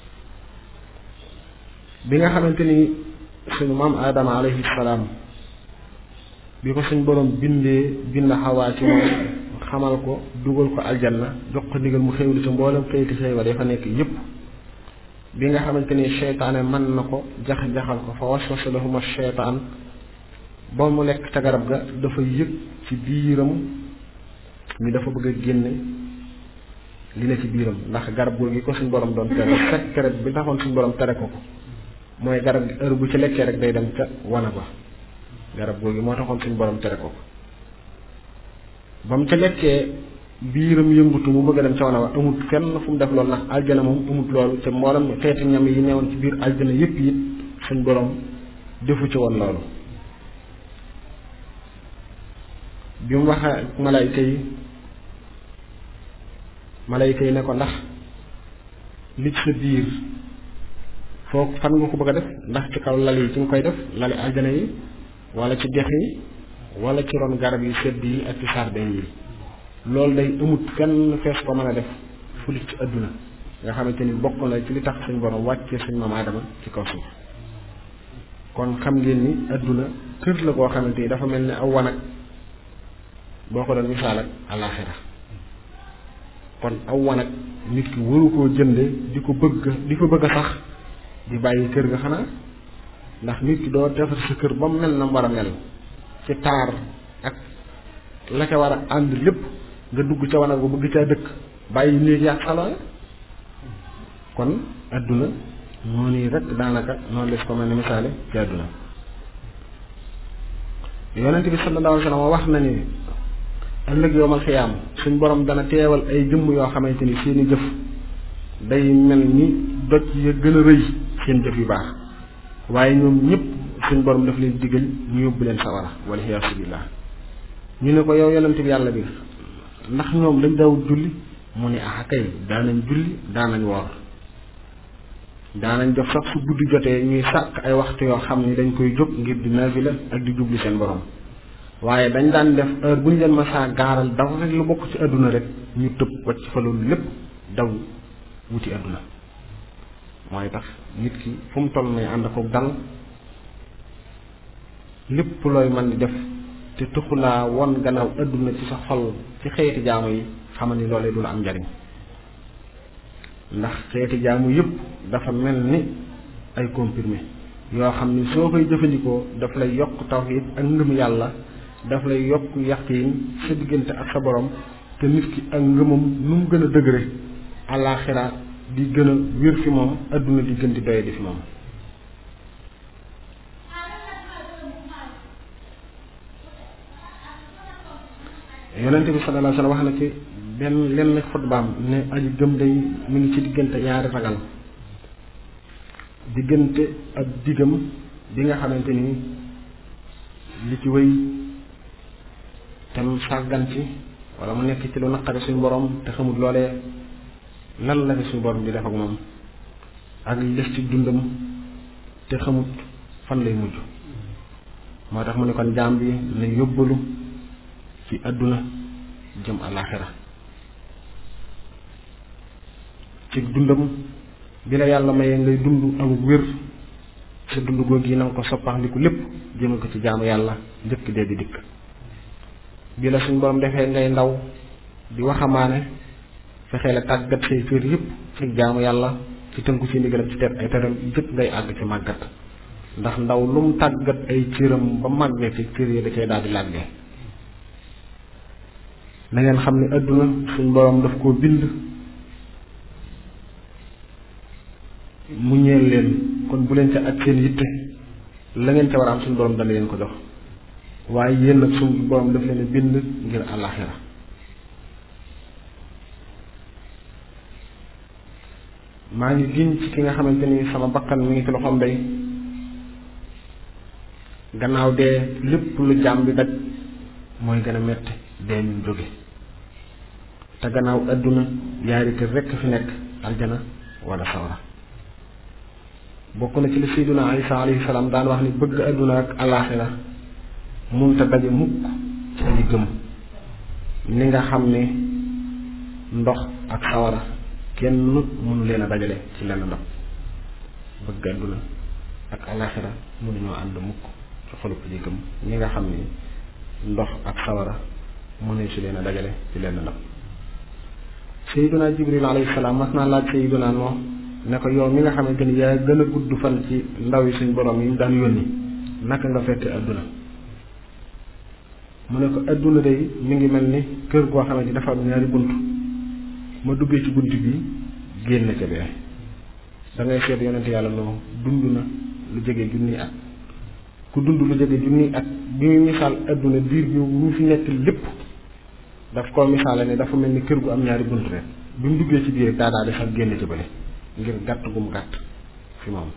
bi nga xamante ni suñu maam aadama alayhi salaam bi ko suñ borom bindee bind xawaa ci moom xamal ko dugal ko aljanna jox ko ndigal mu xéwlu ci mboolem xëyti xéewal ya fa nekk yépp bi nga xamante ni seytaane mën na ko jax-jaxal ko fa waswasa lahuma seytaan ba mu lekk ca garab ga dafa yëg ci biiram ni dafa bëgg a génne li ne ci biiram ndax garab googu gi ko suñ borom doon tere secret bi taxoon suñ borom tere ko ko mooy garab gi heure bu ci lekkee rek day dem ca wana ba garab googu moo taxoon suñ borom tere ko ko ba mu ca lekkee biiram yëngutu mu bëgg a dem ca wana wa amut fenn fu mu def loolu ndax aljana moom amut loolu te mboolem xeeti ñam yi newoon ci biir aljana yépp it suñ borom defu ci woon loolu bi mu waxee ak malayka yi malayka yi ne ko ndax li ci sa biir foo fan nga ko bëgg a def ndax ci kaw lal yi ci nga koy def lali aljana yi wala ci dex yi wala ci ron garab yi sedd yi ak ci sardin yi loolu day amut fenn fees ko mën a def fulit ci adduna nga xamante ni bokk na ci li tax suñ borom wàccee suñ maam Aadama ci kaw suuf kon xam ngeen ni adduna kër la koo xamante ni dafa mel ni aw wanag boo ko doon misaal ak àllaaxira kon aw wanag nit ki waru koo jënde di ko bëgg di ko bëgg a sax di bàyyi kër ga xanaa ndax nit ki doo defar sa kër ba mu mel na mu war a mel ci taar ak la ca war a ànd lépp nga dugg ca wanag ba bëgg caa dëkk bàyyi néeg yaag salon kon adduna noonu rek daanaka noonu les ko mel ne misaale ci adduna yonent bi sallallahu alayhi wa sallam wax na ni ëllëg yowmal xiyaam suñ borom dana teewal ay jëmm yoo xamante ni seeni jëf day mel ni doj ya gën a rëy seen jëf yu baax waaye ñoom ñëpp suñ borom daf leen digal ñu yóbbu leen sawara wala xiyaasu billah ñu ne ko yow yonent bi yàlla bi ndax ñoom dañ daawut julli mu ne ah kay daanañ julli daanañ woor daanañ jox sax su guddi jotee ñuy sàkk ay waxtu yoo xam ni dañ koy jóg ngir di nafila ak di jubli seen borom waaye dañ daan def heure bu ñu leen ma saa gaaral daw rek lu bokk ci àdduna rek ñu tëb wacc fa loolu lépp daw wuti àdduna mooy tax nit ki fu mu toll may ànd ko dal lépp looy mën di def te tuxulaa won gannaaw àdduna ci sa xol ci xeeti jaamu yi xamal ni loolee du la am njariñ ndax xeeti jaamu yëpp dafa mel ni ay comprimé yoo xam ni soo koy jëfandikoo daf lay yokk tawhid ak ngëm yàlla daf lay yokk yaqiin sa diggante ak sa borom te nit ki ak ngëmam nu mu gën a dëgëre àllaaxira di gën a wér fi moom adduna di gën di doye di fi moom yonent bi sallallahu alayhi wa sallam wax na ci benn lenn xutbaam ne aji gëm day mi ngi ci diggante ñaari ragal diggante ak diggam bi nga xamante ni li ci wéy te mu sàggan ci wala mu nekk ci lu naqari suñu borom te xamul loolee lan la fi suñu borom di def ak moom ak li def ci dundam te xamut fan lay mujj moo tax mu ne kon jaam bi na yóbbalu ci àdduna jëm àllaaxira ci dundam bi la yàlla mayee ngay dund amul wér sa dund googu yi na nga ko soppaxndiku lépp jëme ko ci jaamu yàlla njëkk dee di dikk bi la suñ borom defee ngay ndaw di waxamaane fexee la tàggat say cër yëpp ci jaamu yàlla ci tënku ci ndigalam ci ter ay teram jëkk ngay àgg ci màggat ndax ndaw lu mu tàggat ay cëram ba màggee ci cër yi da cay daal di làggee na ngeen xam ne adduna suñ borom daf koo bind mu ñeel leen kon bu leen ca ak seen yitte la ngeen ca war a am suñu borom dana leen ko jox waaye yéen nag suñu borom daf leen bind ngir àllaaxira maa ngi giñ ci ki nga xamante ni sama bakkan mi ngi ci loxoom day gannaaw dee lépp lu jaam bi daj mooy gën a metti dee ñu jóge te gannaaw adduna yaari kër rekk fi nekk aljana wala sawara bokk na ci li sayyiduna Isa alayhi salaam daan wax ni bëgg adduna ak alaaxira munta daje mukk ci aji gëm ni nga xam ne ndox ak sawara kenn mënu leen a dajale ci lenn ndox bëgg adduna ak alaaxira mënuñoo ànd mukk ci xolub aji gëm ni nga xam ne ndox ak sawara mënuñ si leen a dajale ci lenn ndox sayyiduna Jibril alayhi salaam mas naa laaj sayyiduna Nuux ne ko yow mi nga xamante ni yaa gën a gudd fan ci ndaw yi suñ borom yi mu daan yónni naka nga fekke adduna mu ne ko adduna day mi ngi mel ni kër goo xamante ni dafa am ñaari bunt ma duggee ci bunt bi génn ca bee da ngay seet yonent yàlla noo dund na lu jege junniy at ku dund lu jege junniy at bi muy misaal adduna diir bi ñu fi nekk lépp daf koo misaale ne dafa mel ni kër gu am ñaari bunt rek bi mu duggee ci biir daa daa di sax génn ca bële ngir gàtt gu mu gàtt fi moom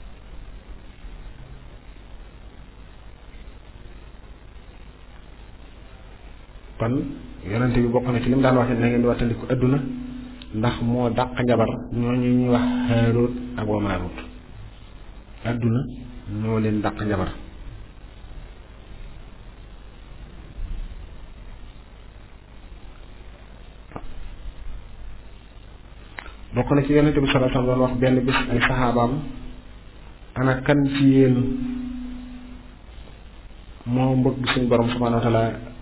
kon yonente bi bokk na ci li mu daan wax na ngeen di wattandiku adduna ndax moo dàq njabar ñooñu ñuy wax Haaruut ak wa Maaruut adduna ñoo leen dàq njabar bokk na ci yonente bi sallallahu alayhi wasallam doon wax benn bis ay saxaabaam ana kan ci yéen moo mbëgg suñu borom subhanahu wa taala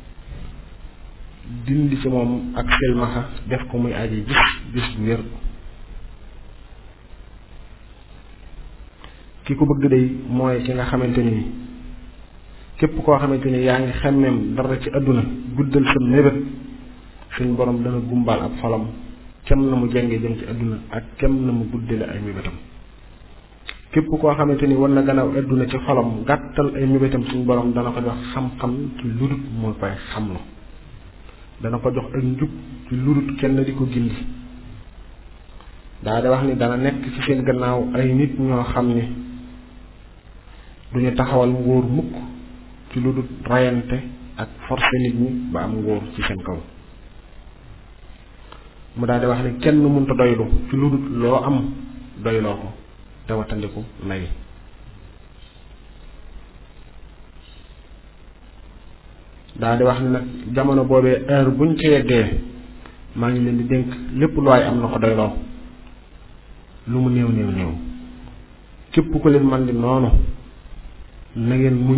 dindi ci moom ak selmaxa def ko muy aji gis gis bu wér ki ko bëgg day mooy ki nga xamante ni képp koo xamante ni yaa ngi xemmeem dara ci àdduna guddal sa mébét suñ borom dana gumbal ab xolam kem na mu jenge jëm ci àdduna ak kem na mu guddale ay mébétam képp koo xamante ni war na gannaaw àdduna ci xolam gàttal ay mébétam suñ borom dana ko jox xam-xam ci ludut moo koy xamlu dana ko jox ak njub ci ludut kenn di ko gindi daa di wax ni dana nekk ci seen gannaaw ay nit ñoo xam ni duñu taxawal ngóor mukk ci lu dul rayante ak forcé nit ñi ba am ngóor ci seen kaw mu daal di wax ni kenn mënta doylu ci lu dul loo am doyloo ko te watandiku nay daal di wax ni nag jamono boobee heure buñ ci yeggee maa ngi leen di dénk lépp lu waay am na ko doyloo lu mu néew néew néew képp ku leen man di noonu na ngeen muñ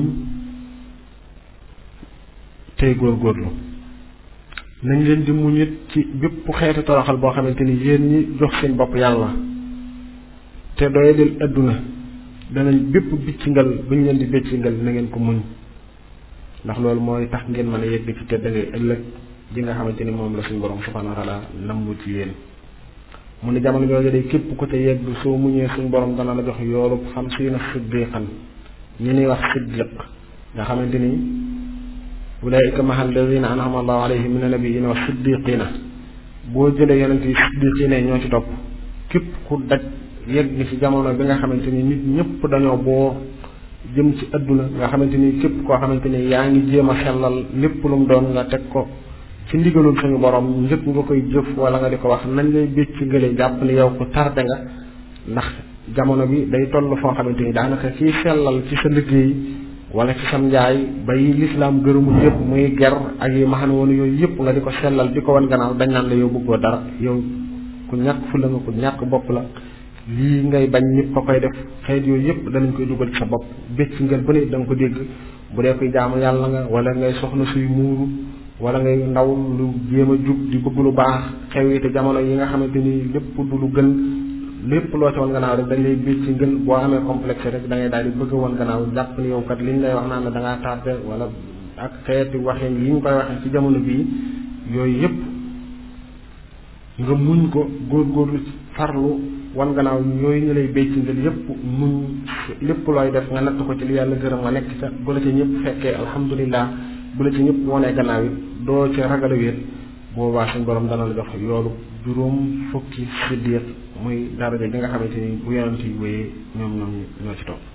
tey góorgóorlu nañ leen di muñ it ci bépp xeetu toroxal boo xamante ni yéen ñi jox seen bopp yàlla te doyadil adduna danañ bépp biccingal bu ñu leen di biccingal na ngeen ko muñ ndax loolu mooy tax ngeen mën a yegg ci tedd ngay ëllëg ji nga xamante ni moom la suñu borom subhanahu wa taala namm ci yéen mu ne jamono jooju day képp ko te yegg soo muñee suñu borom dana la jox yoolub xam si na siddiqan ñi ñuy wax siddiq nga xamante ni ulaika maha alladina an'ama allahu alayhim min annabiyina wa siddiqina boo jëlee yonent yi siddiqina ñoo ci topp képp ku daj yegg ci jamono bi nga xamante ni nit ñëpp dañoo boo jëm ci adduna nga xamante ni képp koo xamante ni yaa ngi jéem a sellal lépp lu mu doon nga teg ko ci ndigalul suñu borom njëkk nga koy jëf wala nga di ko wax nañ lay bécc ngële jàpp ni yow ku tarde nga ndax jamono bi day toll foo xamante ni daanaka kiy sellal ci sa liggéey wala ci sam njaay bay lislaam gërëmul yëpp muy ger ak yi maxan woon yooyu yëpp nga di ko sellal di ko wan gannaaw dañ naan la yow bëggoo dara yow ku ñàkk fu la nga ku ñàkk bopp la lii ngay bañ nit ko koy def xeet yooyu yëpp danañ koy dugal ci sa bopp bécc ngel bu ne da nga ko dégg bu dee koy jaamu yàlla nga wala ngay soxna suy muuru wala ngay ndaw lu jéem a jub di bëgg lu baax xew yi te jamono yi nga xamante ni lépp du lu gën lépp loo ci woon gannaaw rek dañ lay bécc ci ngën boo amee complexe rek da ngay daal di bëgg woon gannaaw jàpp ni yow kat liñ lay wax naan la da ngaa tardé wala ak xeeti waxin yi ñu koy waxee ci jamono bii yooyu yëpp nga muñ ko góorgóorlu farlu wan gannaaw yooyu ñu lay bécc ngeen yëpp muñ lépp looy def nga natt ko ci li yàlla gërëm nga nekk ca bu la ci ñëpp fekkee alhamdulilah bu la ci ñëpp wonee gannaaw it doo ci ragal a wéet boobaa suñ borom dana la jox yoolu juróom fukki siddiq muy daraja ji nga xamante ni bu yonent yi wéyee ñoom ñoom ñoo ci topp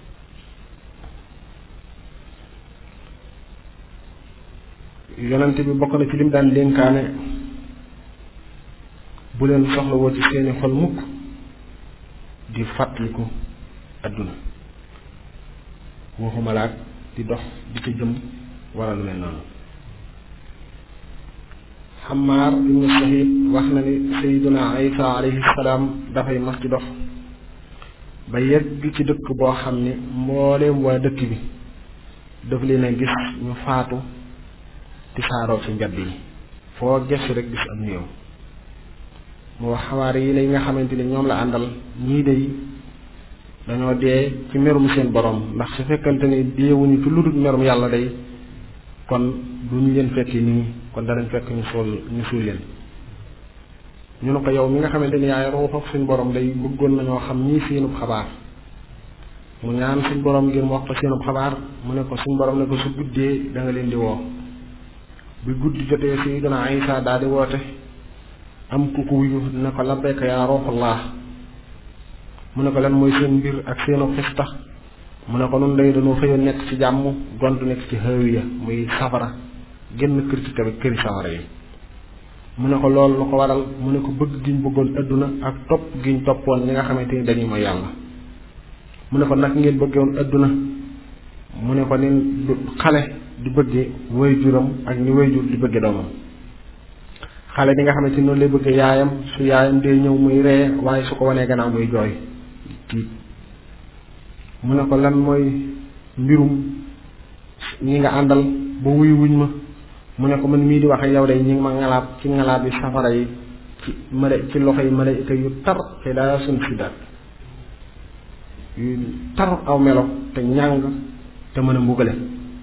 yonent bi bokk na ci lim daan dénkaane bu leen soxlawoo ci seeni xol mukk di fàttaliku adduna waxumalaat di dox di ca jëm wala lu mel noonu xamaar ibnu sahid wax na ni sayiduna isa alayhi salaam dafay mas di dox ba yegg ci dëkk boo xam ni mbooleem waa dëkk bi daf leen a gis ñu faatu ti saaroo ci mbedd yi foo gëstu rek gis ab néew mu wax xawaare yi lay nga xamante ni ñoom la àndal ñii de dañoo dee ci merum seen borom ndax su fekkante ni deewuñu ci lu dul merum yàlla day kon duñu leen fekki nii kon danañ fekk ñu suul ñu suul leen ñu ne ko yow mi nga xamante ni yaay ruux ak suñ borom day bëggoon nañoo xam ñii seenub xabaar mu ñaan suñ borom ngir mu wax ko seenub xabaar mu ne ko suñ borom ne ko su guddee da nga leen di woo bi guddi jotee si dana Isa daal di woote am ku ko wuyu ne ko labbayka yaa ruuxullah mu ne ko lan mooy seen mbir ak seenu xista mu ne ko nun day dañoo xëyoon nekk ci jàmm gontu nekk ci hawiya muy safara génn kër ci tamit këri safara yi mu ne ko loolu lu ko waral mu ne ko bëgg giñ bëggoon adduna ak topp giñ toppoon ñi nga xamante ni dañuy mooy yàlla mu ne ko nag ngeen bëggewoon adduna mu ne ko ni xale di bëggee way juram ak ni way jur di bëgge doomam xale bi nga xamante ni noonu lay bëgg yaayam su yaayam dee ñëw muy ree waaye su ko wanee gannaaw muy jooy tiit mu ne ko lan mooy mbirum ñi nga àndal ba wuyu wuñ ma mu ne ko man mii di wax yow de ñi ngi ma ngalaab ci ngalaab yi safara yi ci mala ci loxo yi malaayika yu tar te daa sun si daal yu tar aw melo te ñàng te mën a mbugale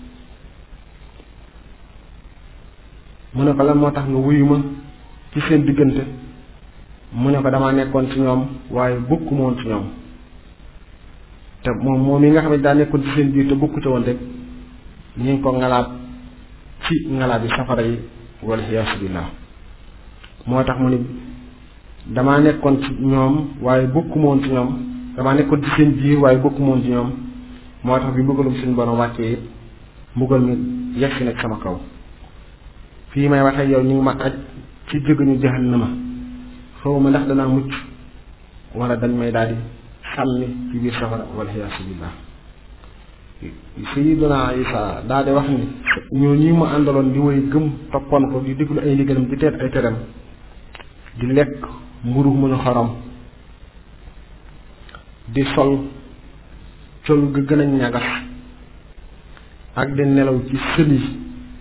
mu ne ko lan moo tax nga wuyu ma ci seen diggante mu ne ko damaa nekkoon ci ñoom waaye bokkuma woon ci ñoom te moom moom yi nga xam ne daa nekkoon ci seen biir te bokku ci woon rek ñu ngi ko ngalaab ci ngalaab yi safara yi wala xiyaasu billah moo tax mu ni damaa nekkoon ci ñoom waaye bokkuma woon ci ñoom damaa nekkoon ci seen biir waaye bokkuma woon ci ñoom moo tax bi mbugalum suñu borom wàccee it mbugal mi yegg si nag sama kaw fii may waxee yow ñu ngi ma aj ci jëgëñu jahannama xaw ma ndax danaa mucc wala dañ may daal di sànni ci biir safara wala xiyaasu billah sayiduna isa daal di wax ni ñoo ñi mu àndaloon di woy gëm toppoon ko di déglu ay ndigalam di teet ay teram di lekk mburu mu ñu xorom di sol col ga gën a ñagas ak di nelaw ci sël yi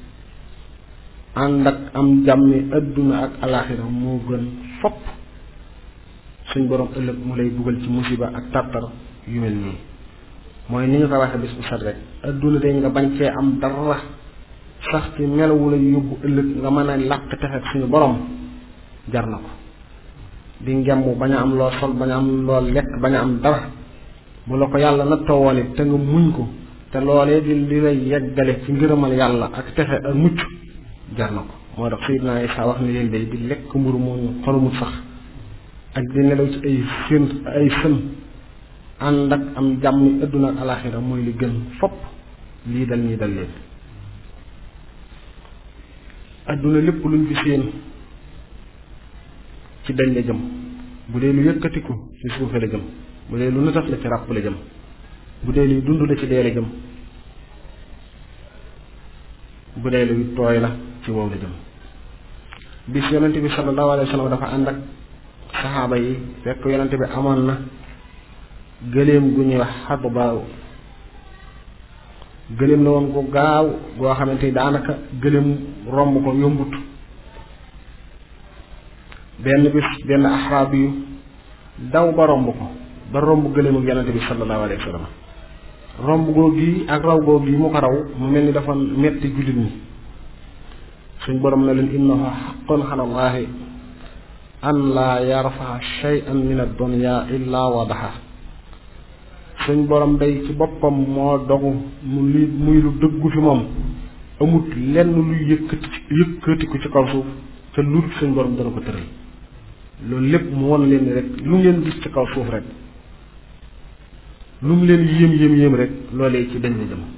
ànd ak am jàmmi adduna ak alaxira moo gën fopp suñ borom ëllëg mu lay dugal ci musiba ak tartar yu mel nii mooy ni ñu ko waxee bis bu set rek adduna de nga bañ cee am dara sax ci melawu la yóbbu ëllëg nga mën a làq texet suñu borom jar na ko di ngemb bañ a am loo sol bañ a am loo lekk bañ a am dara bu la ko yàlla nattoo woon it te nga muñ ko te loolee di li lay yeggale ci ngërëmal yàlla ak texe ak mucc jar na ko moo tax Seydina Isa wax ne leen day di lekk mburu mu xolumut sax ak di nelaw ci ay sën ay sën ànd ak am jàmm adduna ak alaxira mooy li gën fopp lii dal ñii dal leen adduna lépp luñ fi séen ci dañ la jëm bu dee lu yëkkatiku ci suufe la jëm bu dee lu nëtaf la ci ràpp la jëm bu dee luy dund la ci dee la jëm bu dee luy tooy la ci wow la jëm bis yonente bi sallallahu alayhi wa sallam dafa ànd ak saxaaba yi fekk yonente bi amoon na gëléem gu ñuy wax xabu baaw gëléem la woon gu gaaw goo xamante ni daanaka gëléem romb ko yombut benn bis benn axraab yu daw ba romb ko ba romb gëléem ak yonente bi sallallahu alayhi wa sallam romb goo gi ak raw goo gi mu ko raw mu mel ni dafa metti jullit ñi suñ borom na leen innahu xaqun ala allahi an laa yarfa shay'an min ad-dunya illa wadaha suñ borom day ci boppam moo dogu mu li muy lu dëggu fi moom amut lenn luy yëkkati yëkkatiku ci kaw suuf te lu dul suñ borom dana ko tëral loolu lépp mu won leen ni rek lu ngeen gis ci kaw suuf rek lu mu leen yéem yéem yéem rek loolee ci dañ la jëm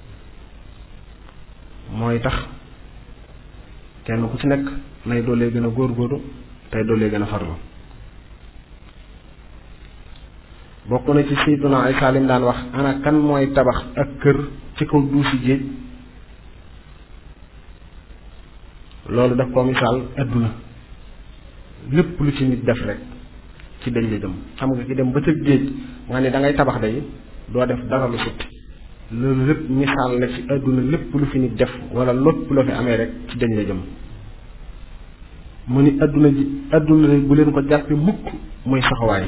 mooy tax kenn ku ci nekk nay doolee gën a góorgóorlu tey doolee gën a farlu bokk na ci Sayyiduna Isaa lim daan wax ana kan mooy tabax ak kër ci kaw duusi géej loolu daf ko misaal adduna lépp lu ci nit def rek ci dañ la jëm xam nga ki dem ba ca géej nga ne da ngay tabax day doo def dara lu sutti loolu lépp misaal la ci adduna lépp lu fi nit def wala lépp loo fi amee rek ci dañ la jëm mu ni adduna ji adduna bu leen ko jàppe mukk muy saxawaay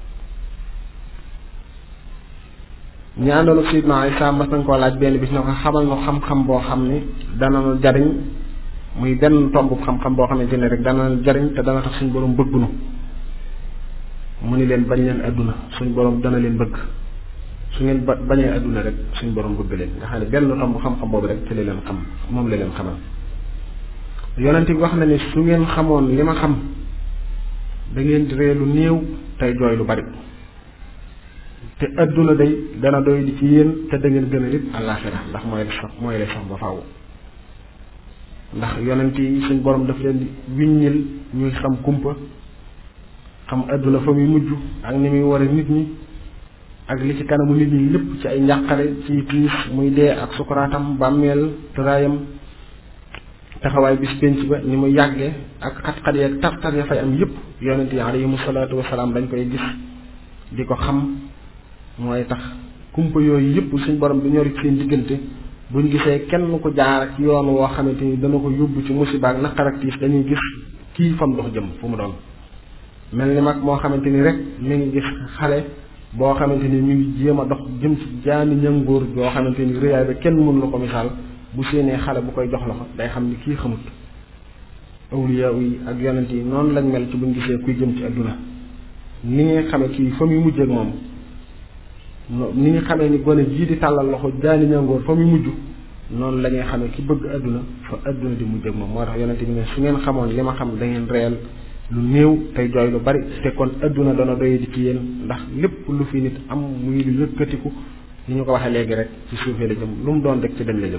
ñi àndoon ak Seydina Isa mas nañ koo laaj benn bis na ko xamal na xam-xam boo xam ni dana nu jariñ muy benn tomb xam-xam boo xamante ne rek dana nu jariñ te dana tax suñ borom bëgg nu mu ni leen bañ leen adduna suñ borom dana leen bëgg su ngeen ba bañee adduna rek suñ borom bëgg leen nga xam ne benn tomb xam-xam boobu rek ci la leen xam moom la leen xamal yonent bi wax na ni su ngeen xamoon li ma xam da ngeen di ree lu néew tey jooy lu bari te adduna day dana doy di ci yéen te da ngeen gën a nit àllaaxira ndax mooy la sax mooy la sax ba faaw ndax yonent yi suñ borom daf leen di wiññil ñuy xam kumpa xam adduna fa muy mujj ak ni muy war a nit ñi ak li ci kanamu nit ñi lépp ci ay njàqare ci tiis muy dee ak sukuraatam bàmmeel tëraayam taxawaay bis penc ba ni mu yàggee ak xat-xat yeeg tar-tar ya fay am yëpp yonent yi alayhimu salaatu wasalaam dañ koy gis di ko xam mooy tax kumpa yooyu yëpp suñ borom bi ñori seen diggante buñ gisee kenn ko jaar ci yoon woo xamante ni dana ko yóbbu ci musiba ak naqar ak tiis dañuy gis kii fam dox jëm fu mu doon mel ni mag moo xamante ni rek mi ngi gis xale boo xamante ni ñu ngi jéem a dox jëm ci jaani ñangóor yoo xamante ni rëyaay ba kenn mënu la ko misaal bu séenee xale bu koy jox loxo day xam ni kii xamut awliya yi ak yonent yi noonu lañ mel ci buñ gisee kuy jëm ci adduna ni ngay xamee kii fa muy mujj ak moom ni ñu xamee ni gone jii di tàllal loxo jaani ñangoor fa muy mujj noonu la ñuy xamee ki bëgg adduna fa adduna di mujj ak moom moo tax yonent bi ne su ngeen xamoon li ma xam da ngeen reyal lu néew tey jooy lu bari te kon adduna dana doy di ci yéen ndax lépp lu fi nit am muy lu yëkkatiku ni ñu ko waxee léegi rek ci suufee la jëm lu mu doon rek ci dañ la jëm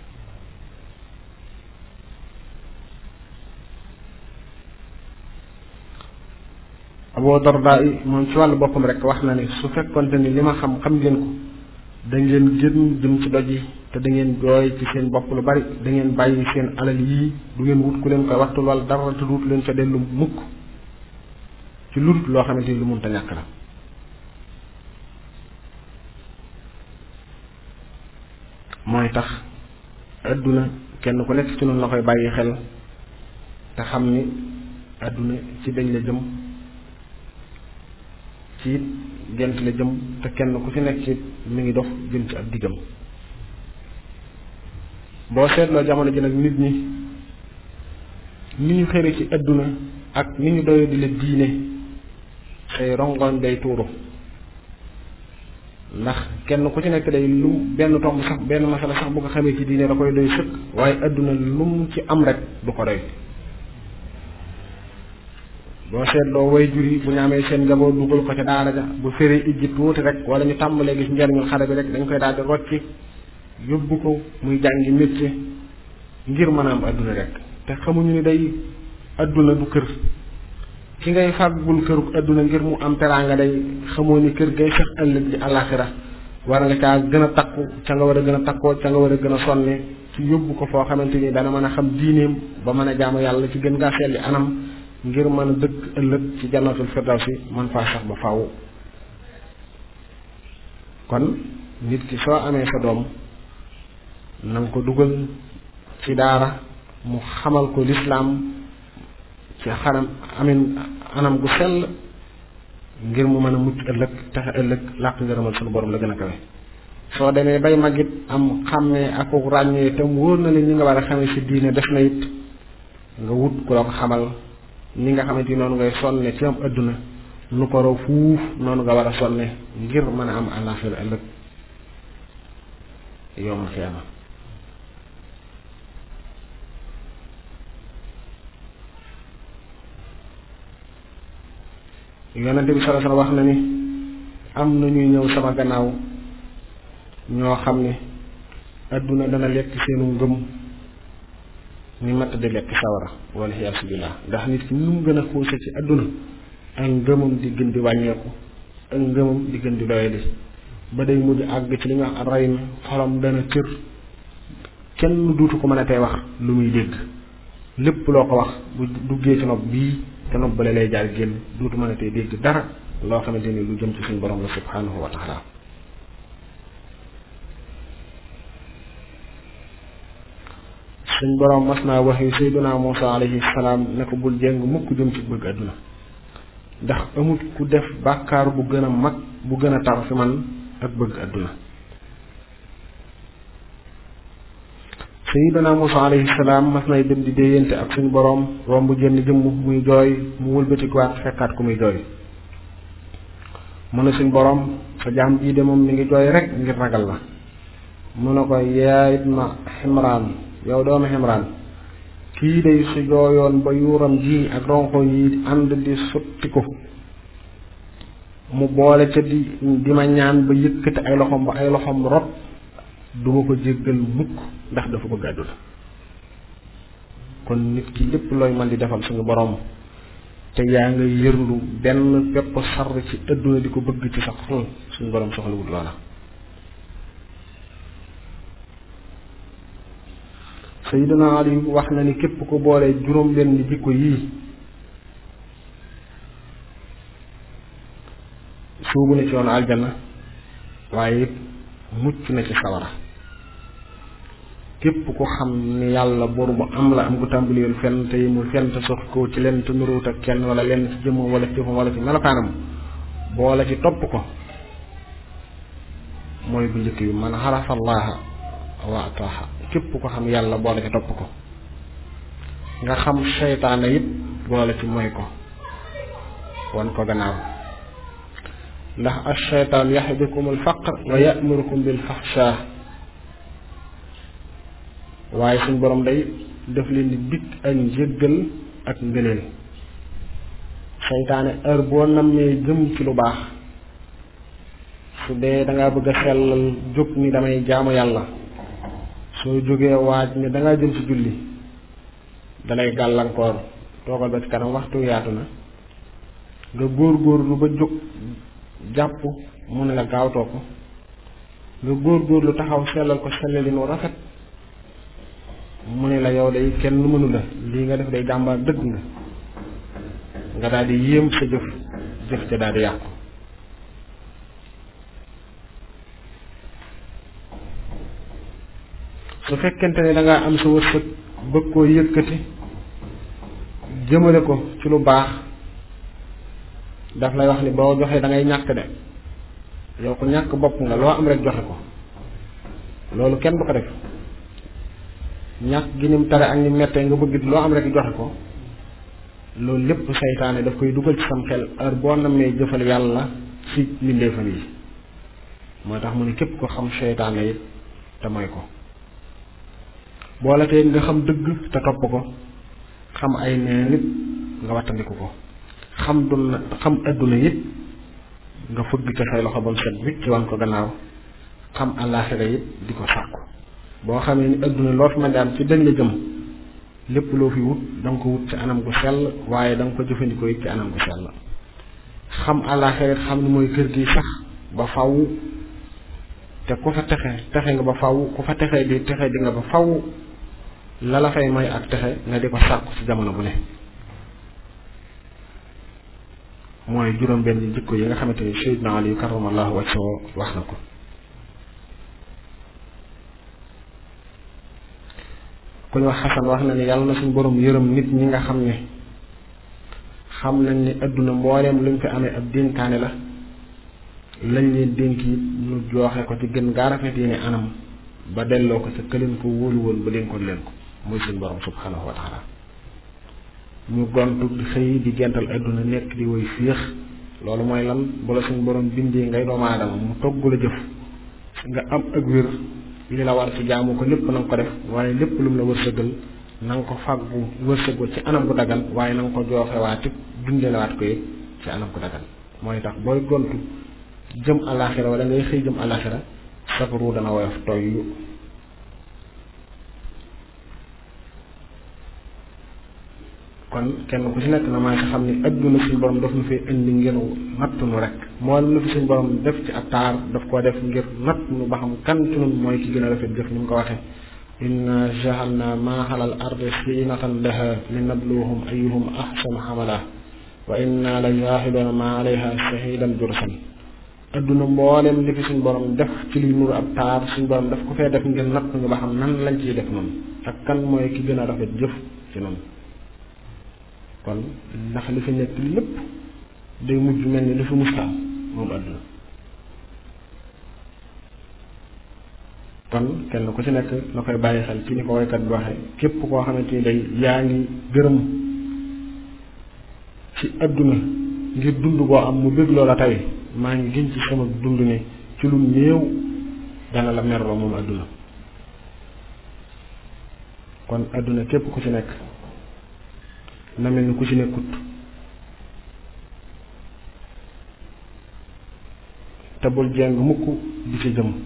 Abu Darda yi moom ci wàllu boppam rek wax na ne su fekkonte ni li ma xam xam ngeen ko da ngeen gën jëm ci doj yi te da ngeen jooy ci seen bopp lu bari da ngeen bàyyi seen alal yii du ngeen wut ku leen koy waxtul wala dara te duut leen fa dellu mukk ci lu loo xamante ni lu munta ñàkk la mooy tax adduna kenn ku nekk ci noonu la koy bàyyi xel te xam ni adduna ci dañ la jëm ci it gent la jëm te kenn ku ci nekk ci mi ngi dox jëm ci ab diggam boo seetloo jamono ji nag nit ñi ni ñu xëre ci adduna ak ni ñu doyo di la diine say rongoñ day tuuru ndax kenn ku ci nekk day lu benn tomb sax benn masala sax bu ko xamee ci diine da koy doy sëkk waaye adduna lu mu ci am rek du ko doy boo seetloo way jur yi bu ñu amee seen njaboot dugal ko ca daara ja bu féree ijji tuuti rek wala ñu tàmbalee gis njariñul xale bi rek dañ koy daal di rocci yóbbu ko muy jàngi métier ngir mën a am adduna rek te xamuñu ni day adduna du kër ki ngay fàggul këruk adduna ngir mu am teraanga day xamoo ni kër gay sax ëllëg di àllaaxira war nga caa gën a takku ca nga war a gën a takkoo ca nga war a gën a sonne ci yóbbu ko foo xamante ni dana mën a xam diineem ba mën a jaamu yàlla ci gën ngaa selli anam ngir mën a dëkk ëllëg ci jannatul firdawsi man faa sax ba faaw kon nit ki soo amee sa doom na nga ko dugal ci daara mu xamal ko lislaam ci xanam amin anam gu sell ngir mu mën a mucc ëllëg taxe ëllëg làq ngërëmal sunu borom la gën a kawe soo demee bay magit am xàmmee ak ràññee te mu wóor na leen ñi nga war a xamee si diine def na it nga wut ku la ko xamal ni nga xamante ni noonu ngay sonne ci am adduna lu ko raw fuuf noonu nga war a sonne ngir mën a am àllaaxira ëllëg yowmal xiyaama yonente bi sala sala wax na ni am na ñuy ñëw sama gannaaw ñoo xam ne adduna dana lekk seenu ngëm ni matt di lekk sawara wala xiyaasu billah ndax nit ki nu mu gën a xuuse ci adduna ak ngëmam di gën di wàññeeku ak ngëmam di gën di doyadi ba day mujj àgg ci li nga wax ray mi xolam dana cër kenn duutu ko mën a tey wax lu muy dégg lépp loo ko wax bu duggee ci nopp bii te nopp bale lay jaar génn duutu mën a tey dégg dara loo xamante ni lu jëm ci suñu borom la subhanahu wa taala suñ borom mas naa wax yi sayduna Muusa alayhi salaam ne ko bul jéng mukk jëm ci bëgg àdduna ndax amut ku def bàkkaar bu gën a mag bu gën a tar fi man ak bëgg àdduna sayduna Muusa alayhi salaam mas nay dem di déeyante ak suñu borom romb jënn jëmm muy jooy mu wëlbatikuwaat fekkaat ku muy jooy mu ne suñ borom sa jaam bii de moom mi ngi jooy rek ngir ragal la mu ne ko yaayit ma ximraan yow doomu ximraan kii day su jooyoon ba yuuram ji ak ronko yi ànd di sotti ko mu boole ca di di ma ñaan ba yëkkati ay loxom ba ay loxom rot duma ko jéggal mukk ndax dafa bëgg àdduna kon nit ki lépp looy man di defal suñu borom te yaa nga yërlu benn pepp sar ci àdduna di ko bëgg ci sa xol suñu borom soxlawul loola Sayyidina Ali wax na ni képp ko boole juróom benn jikko yii suubu na ci yoonu aljanna waaye it mucc na ci sawara képp ku xam ni yàlla buur bu am la am gu tàmbaliyul fenn te yimul fenn te sox ko ci lenn te nuruwut ak kenn wala lenn ci jëmmam wala ci jëfam wala ci melokaanam boole ci topp ko mooy bu njëkk bi man xarafa allaha wa ataaha képp ko xam yàlla boole ci topp ko nga xam seytaane it boole ci mooy ko wan ko gannaaw ndax ash-shaytaan yaxidukum al-faqr wa ya'murukum bil fahshaa waaye suñ borom day def leen di dikk ak njëggal ak ngëneel seytaane heure boo nammee jëm ci lu baax su dee dangaa bëgg a sellal jóg ni damay jaamu yàlla soo jógee waaj ne dangaa jëm ci julli dalay gàllankoor toogal ba ci kanam waxtu yaatu na nga góor góorlu ba jóg jàpp mu ne la gaawtoo ko nga góor góorlu taxaw sellal ko sellalin wu rafet mu ne la yow day kenn lu mënu la lii nga def day jàmbaar dëgg nga nga daal di yéem sa jëf jëf ca daal di yàqu su fekkente ne dangaa am sa wërsëg bëgg koo yëkkati jëmale ko ci lu baax daf lay wax ni boo joxee da ngay ñàkk de yow ko ñàkk bopp nga loo am rek joxe ko loolu kenn du ko def ñàkk gi nim tare ak ni mettee nga bëgg loo am rek joxe ko loolu lépp saytaane daf koy dugal ci sam xel heure boo namee jëfal yàlla ci mbindeefam yi moo tax mu ne képp ko xam seytaane it te mooy ko boole tey nga xam dëgg te topp ko xam ay nee nit nga wattandiku ko xam duna xam adduna it nga fëgg ca say loxo ba mu set wicc ci wan ko gannaaw xam àllaaxira it di ko sàkku boo xamee ni adduna loo fi mën di am ci dañ la jëm lépp loo fi wut da nga ko wut ci anam gu sell waaye da nga ko jëfandikoo it ci anam gu sell xam àllaaxira it xam ni mooy kër gi sax ba faw te ku fa texe texe nga ba faw ku fa texe di texe di nga ba faw la la fay may ak texe nga di ko sàkku ci jamono bu ne mooy juróom benn jikko yi nga xamante ni Seydina Ali karamallahu wajhahu wax na ko ku ñu wax xasan wax na ni yàlla na suñ borom yërëm nit ñi nga xam ne xam nañ ni adduna mbooleem luñ fi amee ab dénkaane la lañ leen dénk it ñu jooxe ko ci gën gaa rafet yi ne anam ba delloo ko ca këleen ko wóolu woon ba dénkoon leen ko muy suñ borom subhanahu wa taala ñu gontu di xëy di gental adduna nekk di woy féex loolu mooy lan bu la suñ borom bindee ngay doomu aadama mu togg la jëf nga am ak wér li la war ci jaamu ko lépp na nga ko def waaye lépp lu mu la wërsëgal na nga ko fàggu wërsëgal ci anam gu dagan waaye na nga ko jooxewaat it dundelewaat ko it ci anam gu dagan mooy tax booy gontu jëm alaxira wala ngay xëy jëm alaxira safaru dana woyof toy yu kon kenn ku ci nekk na maa si xam ni adduna suñ borom daf nu fi indi ngir natt nu rek moo lu fi suñ borom def ci ab taar daf koo def ngir natt nu ba xam kan ci nun mooy ki gën a rafet jëf ni mu ko waxee inna ja'alna ma xalal ardi zinatan laha linabluwahum ayyuhum ahsanu amala wa inna la jaaxiluuna ma alayha shahidan jursan adduna mboolem li fi suñ borom def ci luy nuru ab taar suñ borom daf ko fee def ngir natt ñu ba xam nan lañ ciy def noonu ak kan mooy ki gën a rafet jëf ci noonu kon ndax li fi nekk lépp day mujj mel ni li fi mustaam moom àdduna kon kenn ku ci nekk na koy bàyyi xel ci ni ko woykat bi waxee képp koo xamante ni day yaa ngi gërëm ci àdduna ngir dund boo am mu bëgg loola tey maa ngi gën ci sama dund ne ci lu néew dana la merloo moom àdduna kon àdduna képp ku ci nekk na mel ni ku ci nekkut te bul jeng mukk di ci jëm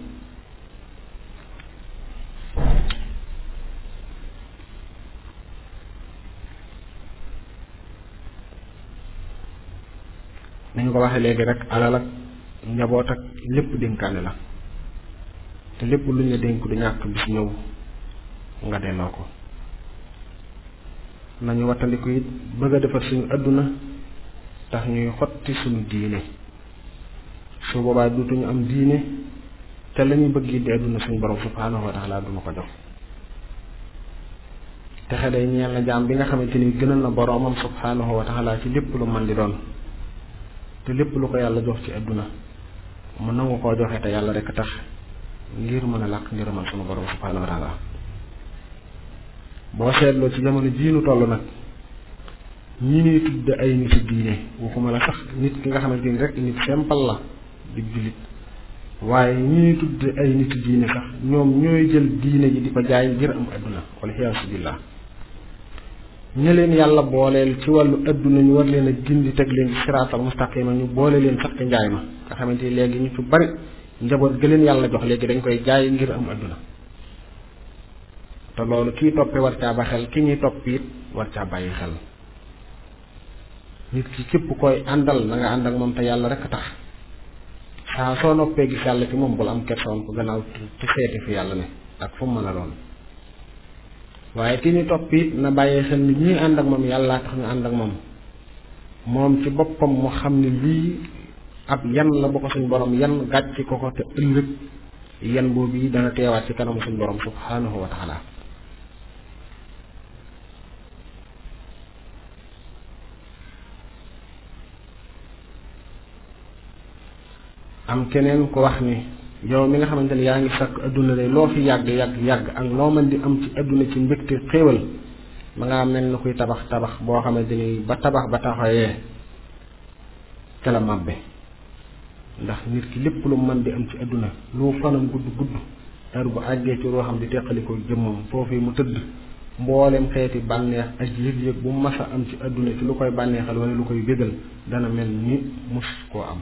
nañu ko waxee léegi rek alal ak njaboot ak lépp dénkaane la te lépp lu ñu la dénk du ñàkk bis ñëw nga delloo ko nañu wattandiku it bëgg a defar suñu adduna tax ñuy xotti suñu diine su boobaa dutuñu am diine te la ñu bëgg di adduna suñu borom subhaanahu wa taala duna ko jox texe day ñeel na jaam bi nga xamante ni gënal na boroomam subhaanahu wa taala ci lépp lu man di doon te lépp lu ko yàlla jox ci adduna mu nangu koo joxe te yàlla rek tax ngir mën a làq ngërëmal sunu borom subhaanahu wa taala boo seetloo ci jamono jii nu toll nag ñi ñuy tudde ay nit diine waxuma la sax nit ki nga xamante ni rek nit simple la di jullit waaye ñi ñuy tudde ay nit diine sax ñoom ñooy jël diine ji di ko jaay ngir am adduna wala xiyaasu billah ña leen yàlla booleel ci wàllu adduna ñu war leen a gindi teg leen ci siraatal mustaqima ñu boole leen sax ci njaay ma nga xamante ni léegi ñu ci bari njaboot ga leen yàlla jox léegi dañ koy jaay ngir am adduna te loolu kii toppee war caa ba xel ki ñuy topp it war caa bàyyi xel nit ki képp koy àndal na nga ànd ak moom te yàlla rek tax saa soo noppee gis yàlla ci moom bul am kersoon ko gannaaw ci seeti fi yàlla ne ak fu mu mën a doon waaye ki ñu topp it na bàyyi xel ni ñii ànd ak moom yàlla tax ñu ànd ak moom moom ci boppam mu xam ne lii ab yan la bu ko suñ borom yan gàcc ko ko te ëllëg yan boobu yi dana teewaat ci kanamu suñ borom subhanahu wa taala am keneen ku wax ni yow mi nga xamante ni yaa ngi sakk adduna de loo fi yàgg yàgg yàgg ak loo mën di am ci adduna ci mbégte xéewal ma ngaa mel na kuy tabax tabax boo xamante ni ba tabax ba taxawee ca la màbbe ndax nit ki lépp lu mën di am ci adduna lu fanam gudd gudd heure bu àggee ci loo xam di teqalikoo jëmmam foofii mu tëdd mboolem xeeti bànneex ak yëg-yëg bu mas a am ci adduna ci lu koy bànneexal wala lu koy bégal dana mel ni mus koo am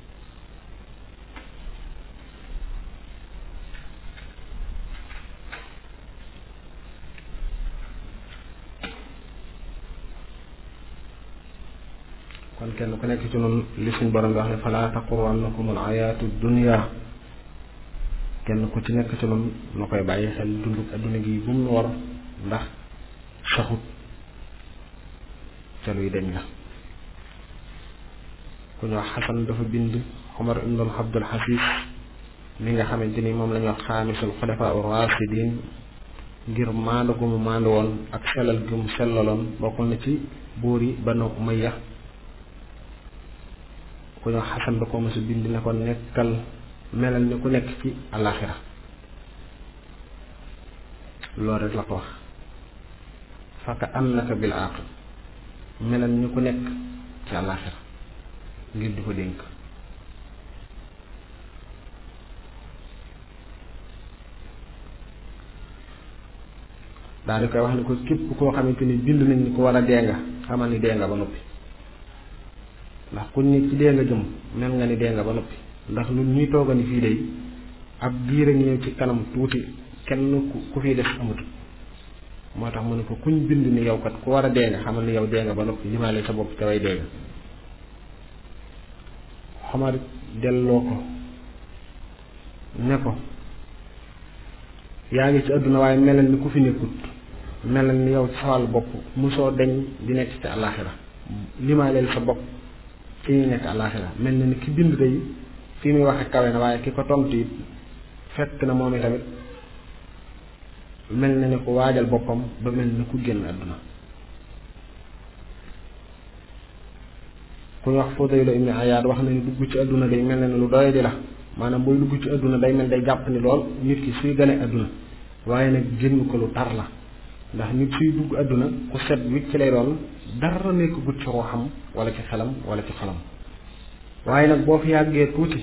kon kenn ku nekk ci noonu li suñ borom wax ne fala taxurannakum al ayaatu dunya kenn ku ci nekk ci noonu na koy bàyyi xel dunduk adduna gi bu mu war ndax saxut ca luy deñ la ku ñu wax xasan dafa bind xomar ibnul abdul xasis mi nga xamante ni moom la ñuy wax xaamisul xulafa ur rasidin ngir maandu gu mu maandu woon ak sellal gu mu sellaloon bokkul na ci buur yi banu umayya ku ñoo xasan da ko mësa bind ne ko nekkal melal ni ku nekk ci alaxira loolu rek la ko wax faka annaka bil aql melal ni ku nekk ci alaxira ngir di ko dénk daal di koy wax ni ko képp koo xamante ni bind nañ ni ko war a dee nga xamal ni dee nga ba noppi ndax kuñ ni ci dee nga jëm mel nga ni dee nga ba noppi ndax ñun ñuy tooga ni fii day ab diir a ngi ñëw ci kanam tuuti kenn ku fiy def amut moo tax mu ne ko kuñ bind ni yow kat ku war a dee nga xamal ni yow dee nga ba noppi limaale sa bopp te way dee nga xamar delloo ko ne ko yaa ngi ci àdduna waaye melal ni ku fi nekkut melal ni yow ci sa wàllu bopp musoo deñ di nekk ci àllaaxira limaaleel sa bopp fi ñu nekk àllaaxira mel na ni ki bind day fi muy waxe kawe na waaye ki ko tontu it fekk na moom tamit mel na ni ku waajal boppam ba mel ni ku génn àdduna ku ñu wax Fudayl ibn Ayaad wax na ni dugg ci àdduna day mel na ni lu doy di la maanaam booy dugg ci àdduna day mel day jàpp ni lool nit ki suy gane àdduna waaye nag génn ko lu tar la ndax nit suy dugg àdduna ku set wicc ci lay doon dara nekk gut ci ruuxam wala ci xelam wala ci xolam waaye nag boo fi yàggee tuuti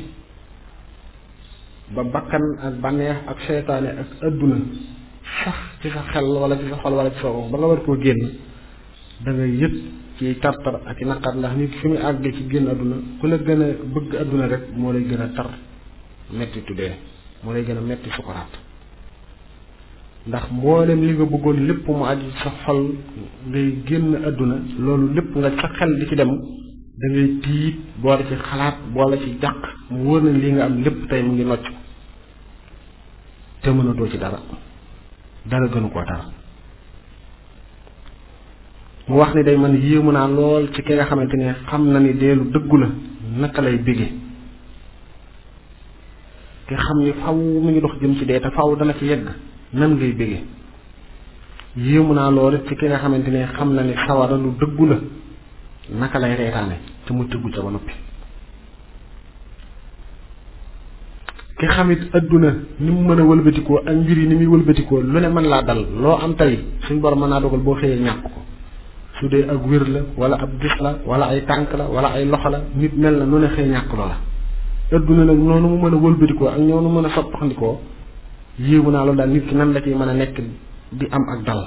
ba bakkan ak bànneex ak seytaane ak àdduna sax ci sa xel wala ci sa xol wala ci sa ruux ba nga war koo génn da nga yëg ci tartar ak i naqar ndax nit fi mu àggee ci génn àdduna ku la gën a bëgg àdduna rek moo lay gën a tar metti tuddee moo lay gën a metti sukuraat ndax mboolem li nga bëggoon lépp mu aju sa xol ngay génn àdduna loolu lépp nga sa xel di ci dem da ngay tiit boole ci xalaat boole ci jàq mu wóor na li nga am lépp tey mu ngi nocc te mënatoo ci dara dara gënu koo tar mu wax ni day man yéemu naa lool ci ki nga xamante ne xam na ni deelu dëggu la naka lay bége ki xam ni faw mu ngi dox jëm ci dee te faw dana ci yegg nan ngay bége yéemu naa lool ci ki nga xamante ne xam na ni sawara lu dëggu la naka lay reetaane te mu tëggu ca ba noppi ki xamit adduna ni mu mën a wëlbatikoo ak mbir yi ni muy wëlbatikoo lu ne mën laa dal loo am tey suñ borom mën naa dogal boo xëyee ñàkk ko su dee ak wér la wala ab gis la wala ay tànk la wala ay loxo la nit mel na nu ne xëy ñàkk loola adduna nag noonu mu mën a wëlbatikoo ak ñoonu mën a soppaxndikoo yéegu naa loolu daal nit ki nan la ciy mën a nekk di am ak dal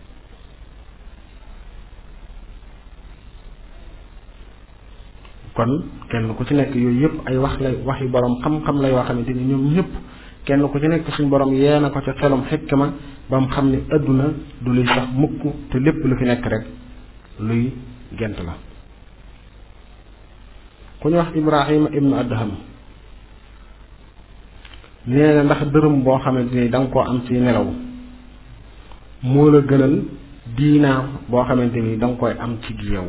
kon kenn ku ci nekk yooyu yëpp ay wax lay wax yu borom xam-xam la yoo xamante ni ñoom ñëpp kenn ku ci nekk suñ borom yee na ko ca xelum xikma ba mu xam ni adduna du luy sax mukk te lépp lu fi nekk rek luy gent la ku ñu wax Ibrahima ibnu Adham nee na ndax dërëm boo xamante ni da nga koo am ci nelaw moo la gënal diinaar boo xamante ni da nga koy am ci yeewu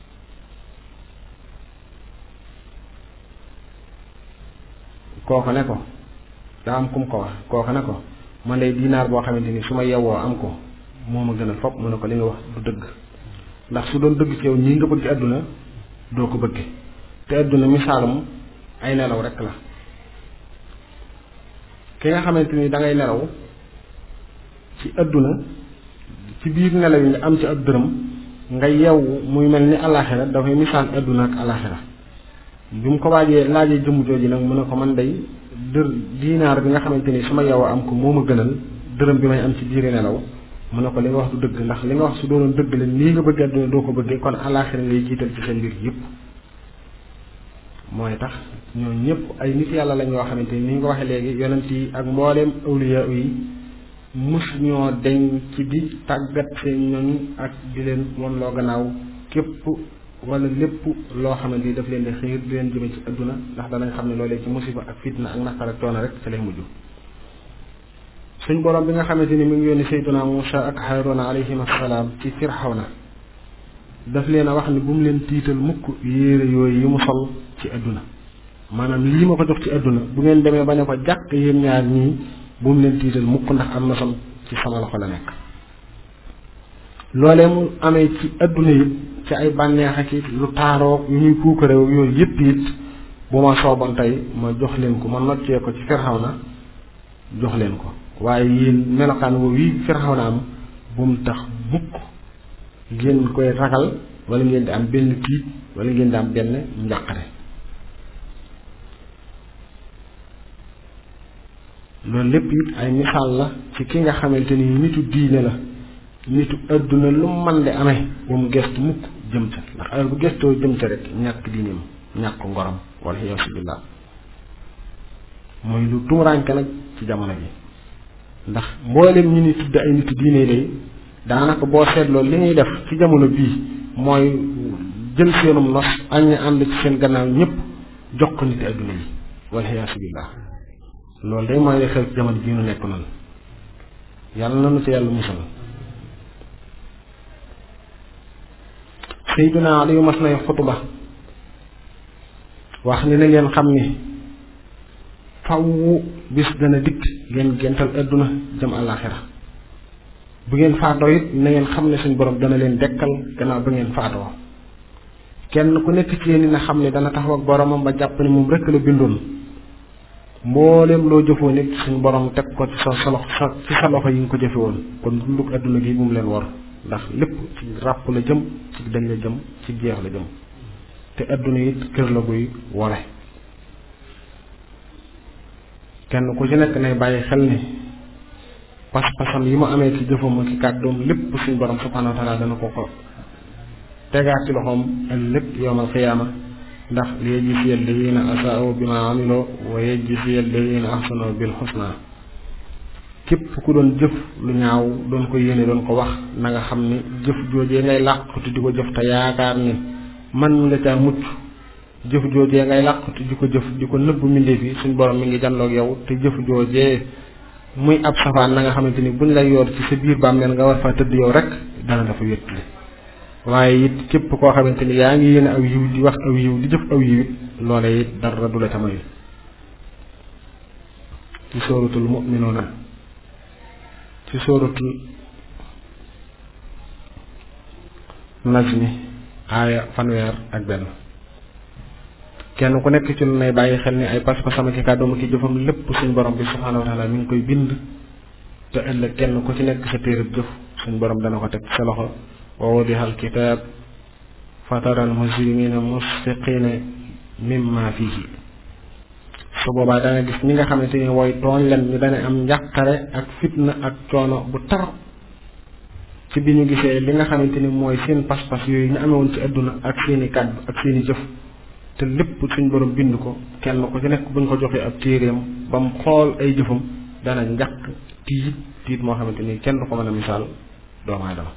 kooku ne ko daa am kum ko wax kooku ne ko man day diinaar boo xamante ni su ma yewwoo am ko moo ma gënal fopp mu ne ko li nga wax du dëgg ndax su doon dëgg ci yow nii nga bëgg àdduna doo ko bëgge te àdduna misaalum ay nelaw rekk la ki nga xamante ni da ngay nelaw ci àdduna ci biir nelaw yi nga am ci ab dërëm nga yewwu muy mel ni alaxira dafay misaal àdduna ak alaxira bi mu ko waajee laajee jëmm jooju nag mu ne ko man day dër diinaar bi nga xamante ni su ma yow am ko moo ma gënal dërëm bi may am ci biir nelaw mu ne ko li nga wax du dëgg ndax li nga wax su doonoon dëgg la nii nga bëgg àdduna doo ko bëggee kon alaxira ngay jiital ci seen mbir yëpp mooy tax ñoo ñëpp ay nit yàlla lañ yoo xamante ni ni nga ko waxee léegi yonent yi ak mbooleem awliya yi mus ñoo deñ ci di tàggat seen ñoñ ak di leen won loo gannaaw képp wala lépp loo xamante ni daf leen di xiir di leen jëme ci adduna ndax danañ xam ne loolee ci musiba ak fitna ak naqar ak coono rek ci lay mujj suñ borom bi nga xamante ni mi ngi yónni sayduna Musa ak Haaruna alayhim assalaam ci Firxawna daf leen a wax ni bu mu leen tiital mukk yéere yooyu yi mu sol ci adduna maanaam lii ma ko jox ci adduna bu ngeen demee ba ne ko jàkk yéen ñaar ñii bu mu leen tiital mukk ndax am na sam ci sama loxo la nekk loolee mu amee ci adduna yi ci ay bànneex ak it lu taaroo yu ñuy puukareew yooyu yëpp it bu ma sooboon tey ma jox leen ko ma noccee ko ci Firxawna jox leen ko waaye yéen melokaan woowu yi Firxawna am bu mu tax mukk ngeen koy ragal wala ngeen di am benn tiit wala ngeen di am benn njàqare loolu lépp it ay misaal la ci ki nga xamante ni nitu diine la nitu adduna lu man di amee bu mu gestu mukk jëm ca ndax heure bu gestoo jëm ca rek ñàkk diineem ñàkk ngorom wala yaasu billah mooy lu tumuraanke nag ci jamono ji ndax mboolem ñi ni tudd ay nitu diine lay daanaka boo seetloo li ñuy def ci jamono bii mooy jël seenum nos ak ñu ànd ci seen gannaaw ñëpp jox ko niti adduna yi wala yaasu billah loolu day mooy xew ci jamono bii nu nekk noonu yàlla na nu ci yàlla musal Seydina Aliyu mas nay xutuba wax ni na ngeen xam ni faw bis dana dikk ngeen gental adduna jëm àllaaxira bu ngeen faatoo it na ngeen xam ne suñ borom dana leen dekkal gannaaw ba ngeen faatoo kenn ku nekk ci yéen na xam ne dana taxaw ak boromam ba jàpp ne moom rekk la bindoon mbooleem loo jëfoo nit suñ borom teg ko ci sa sa loxo ci sa loxo yi nga ko jëfe woon kon dunduk adduna gi bu mu leen war ndax lépp ci ràpp la jëm ci dañ la jëm ci jeex la jëm te adduna it kër la guy wore kenn ku ci nekk nay bàyyi xel ni pas-pasam yi mu amee ci jëfam ak ci kàddoom lépp suñ borom subhanahu wa taala dana ko ko tegaat ci loxoom ëllëg yowmal xiyaama ndax li yajziya alladina asaa'u bima amiloo wa yajziya alladina ahsanu bil xusna képp ku doon jëf lu ñaaw doon ko yéene doon ko wax na nga xam ni jëf joojee ngay làqatu di ko jëf te yaakaar ni man nga caa mucc jëf joojee ngay làqatu di ko jëf di ko nëbb mbindeef yi suñ borom mi ngi janloog yow te jëf joojee muy ab safaan na nga xamante ni buñ lay yor ci sa biir bàmmeel nga war faa tëdd yow rek dana dafa wéttali waaye it képp koo xamante ni yaa ngi yéene aw yiw di wax aw yiw di jëf aw yiw it loolee it dara du la ca moy ci sóoratul mu'minuuna ci sóoratul najmi aaya fanweer ak benn kenn ku nekk ci lu nay bàyyi xel ni ay pas-pasam ki kàddoom ki jëfam lépp suñ borom bi subhaanahu wa taala mi ngi koy bind te ëllëg kenn ku ci nekk sa téereb jëf suñ borom dana ko teg sa loxo wa wudiha alkitaab fatara almujrimina musfiqina mimma fihi su boobaa danga gis ñi nga xamante ni wooy tooñ leen ñu dana am njàqare ak fitna ak coono bu tar ci bi ñu gisee li nga xamante ni mooy seen pas-pas yooyu ñu amewoon ci àdduna ak seeni kàddu ak seeni jëf te lépp suñ borom bind ko kenn ku ci nekk buñ ko joxee ab téeréem ba mu xool ay jëfam dana njàq tiit tiit moo xamante ni kenn du ko mën a misaal doomu aadama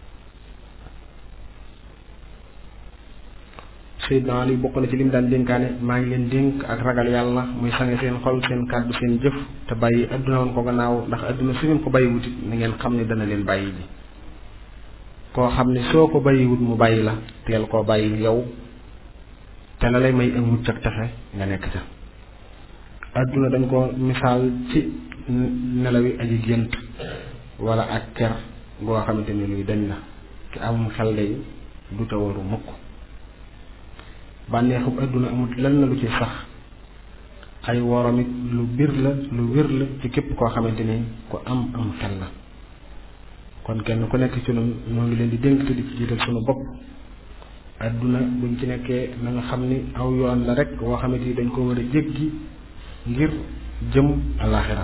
Seydina Ali bokk na ci lim daan dénkaane maa ngi leen dénk ak ragal yàlla muy sange seen xol seen kàddu seen jëf te bàyyi adduna woon ko gannaaw ndax adduna su ngeen ko bàyyiwut it na ngeen xam ne dana leen bàyyi ji koo xam ne soo ko bàyyiwut mu bàyyi la teel koo bàyyi yow te la lay may ak mucc ak texe nga nekk ca adduna dañ ko misaal ci nelawi aji gént wala ak ker goo xamante ni luy dañ la ki amum xel day du te waru mukk bànneexub adduna amut lan na lu ci sax ay worom it lu bir la lu wér la ci képp koo xamante ni ku am am xel la kon kenn ku nekk ci ñun ñoo ngi leen di dénk te di ci jiital sunu bopp adduna buñ ci nekkee na nga xam ni aw yoon la rek woo xamante ni dañ ko war a jéggi ngir jëm alaxira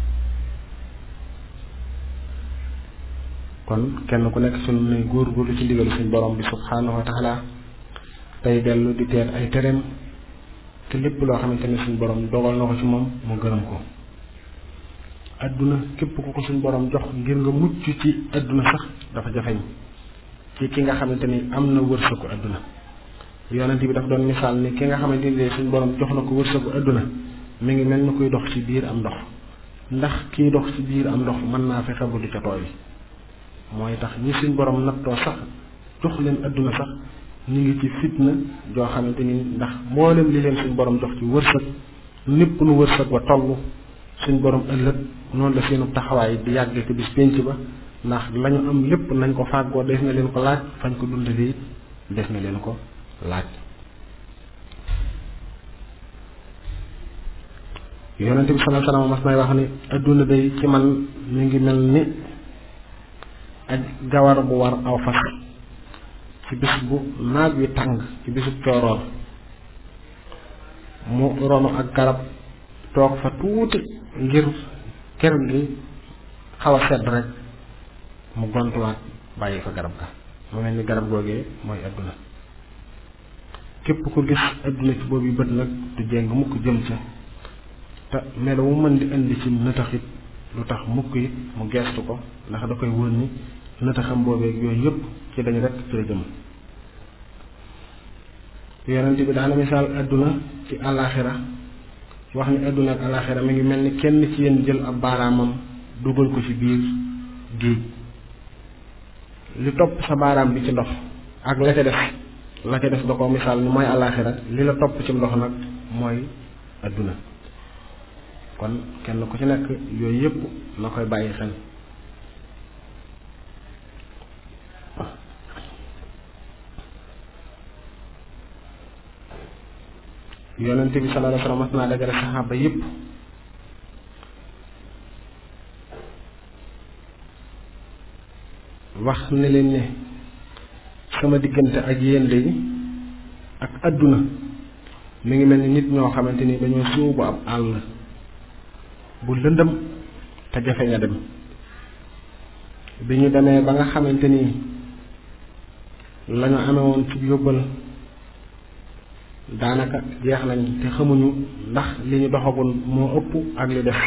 kon kenn ku nekk ci ñun ne góor-góorlu ci ndigalu suñ borom bi subhanahu wa taala tey dellu di teet ay tereem te lépp loo xamante ne suñ borom dogal na ko ci moom mu gërëm ko adduna képp ku ko suñ borom jox ngir nga mucc ci adduna sax dafa jafeñ ci ki nga xamante ni am na wërsëgu adduna yonent bi daf doon misaal ni ki nga xamante ni suñ borom jox na ko wërsëgu adduna mi ngi mel ni kuy dox ci biir am ndox ndax kiy dox ci biir am ndox mën naa fexe bu du ca tooy mooy tax ñi suñ borom nattoo sax jox leen adduna sax ñu ngi ci fitna joo xamante ni ndax mboolem li leen suñ borom jox ci wërsëg népp nu wërsëg wa toll suñ borom ëllëg noonu la seenu taxawaay di yàgg ci bis pénc ba ndax lañu am lépp nañ ko fàggoo def na leen ko laaj fañ ko dundalee it def na leen ko laaj yonente bi sallallahu alayhi wasallam mas may wax ni adduna day ci man mi ngi mel ni ak gawar bu war aw fas ci bis bu naaj wi tàng ci bisu cooroor mu ronu ak garab toog fa tuuti ngir kër gi xaw a sedd rek mu gontuwaat bàyyi fa garab ga mu mel ni garab googee mooy adduna képp ku gis adduna ci boobu bët nag du jéng mukk jëm ca te melo mu mën di indi ci nëtaxit lu tax mukk it mu geestu ko ndax da koy wóor ni nëtaxam boobeeg yooyu yëpp ci dañ rek ci la jëm yonent bi daana misaal adduna ci àllaaxira wax ni adduna ak àllaaxira mi ngi mel ni kenn ci yéen jël ab baaraamam dugal ko ci biir géej li topp sa baaraam bi ci ndox ak la ca def la ca def da ko misaal ni mooy àllaaxira li la topp ci ndox nag mooy adduna kon kenn ku ci nekk yooyu yëpp na koy bàyyi xel yonente bi sallallahu alayhi wasallam mas naa dajale saxaaba yëpp wax ne leen ne sama diggante ak yéen léegi ak adduna mi ngi mel ni nit ñoo xamante ni dañoo sóobu ab àll bu lëndëm te jafe nga dem bi ñu demee ba nga xamante ni la ñu amee woon ci yóbbal daanaka jeex nañ te xamuñu ndax li ñu doxagul moo ëpp ak li def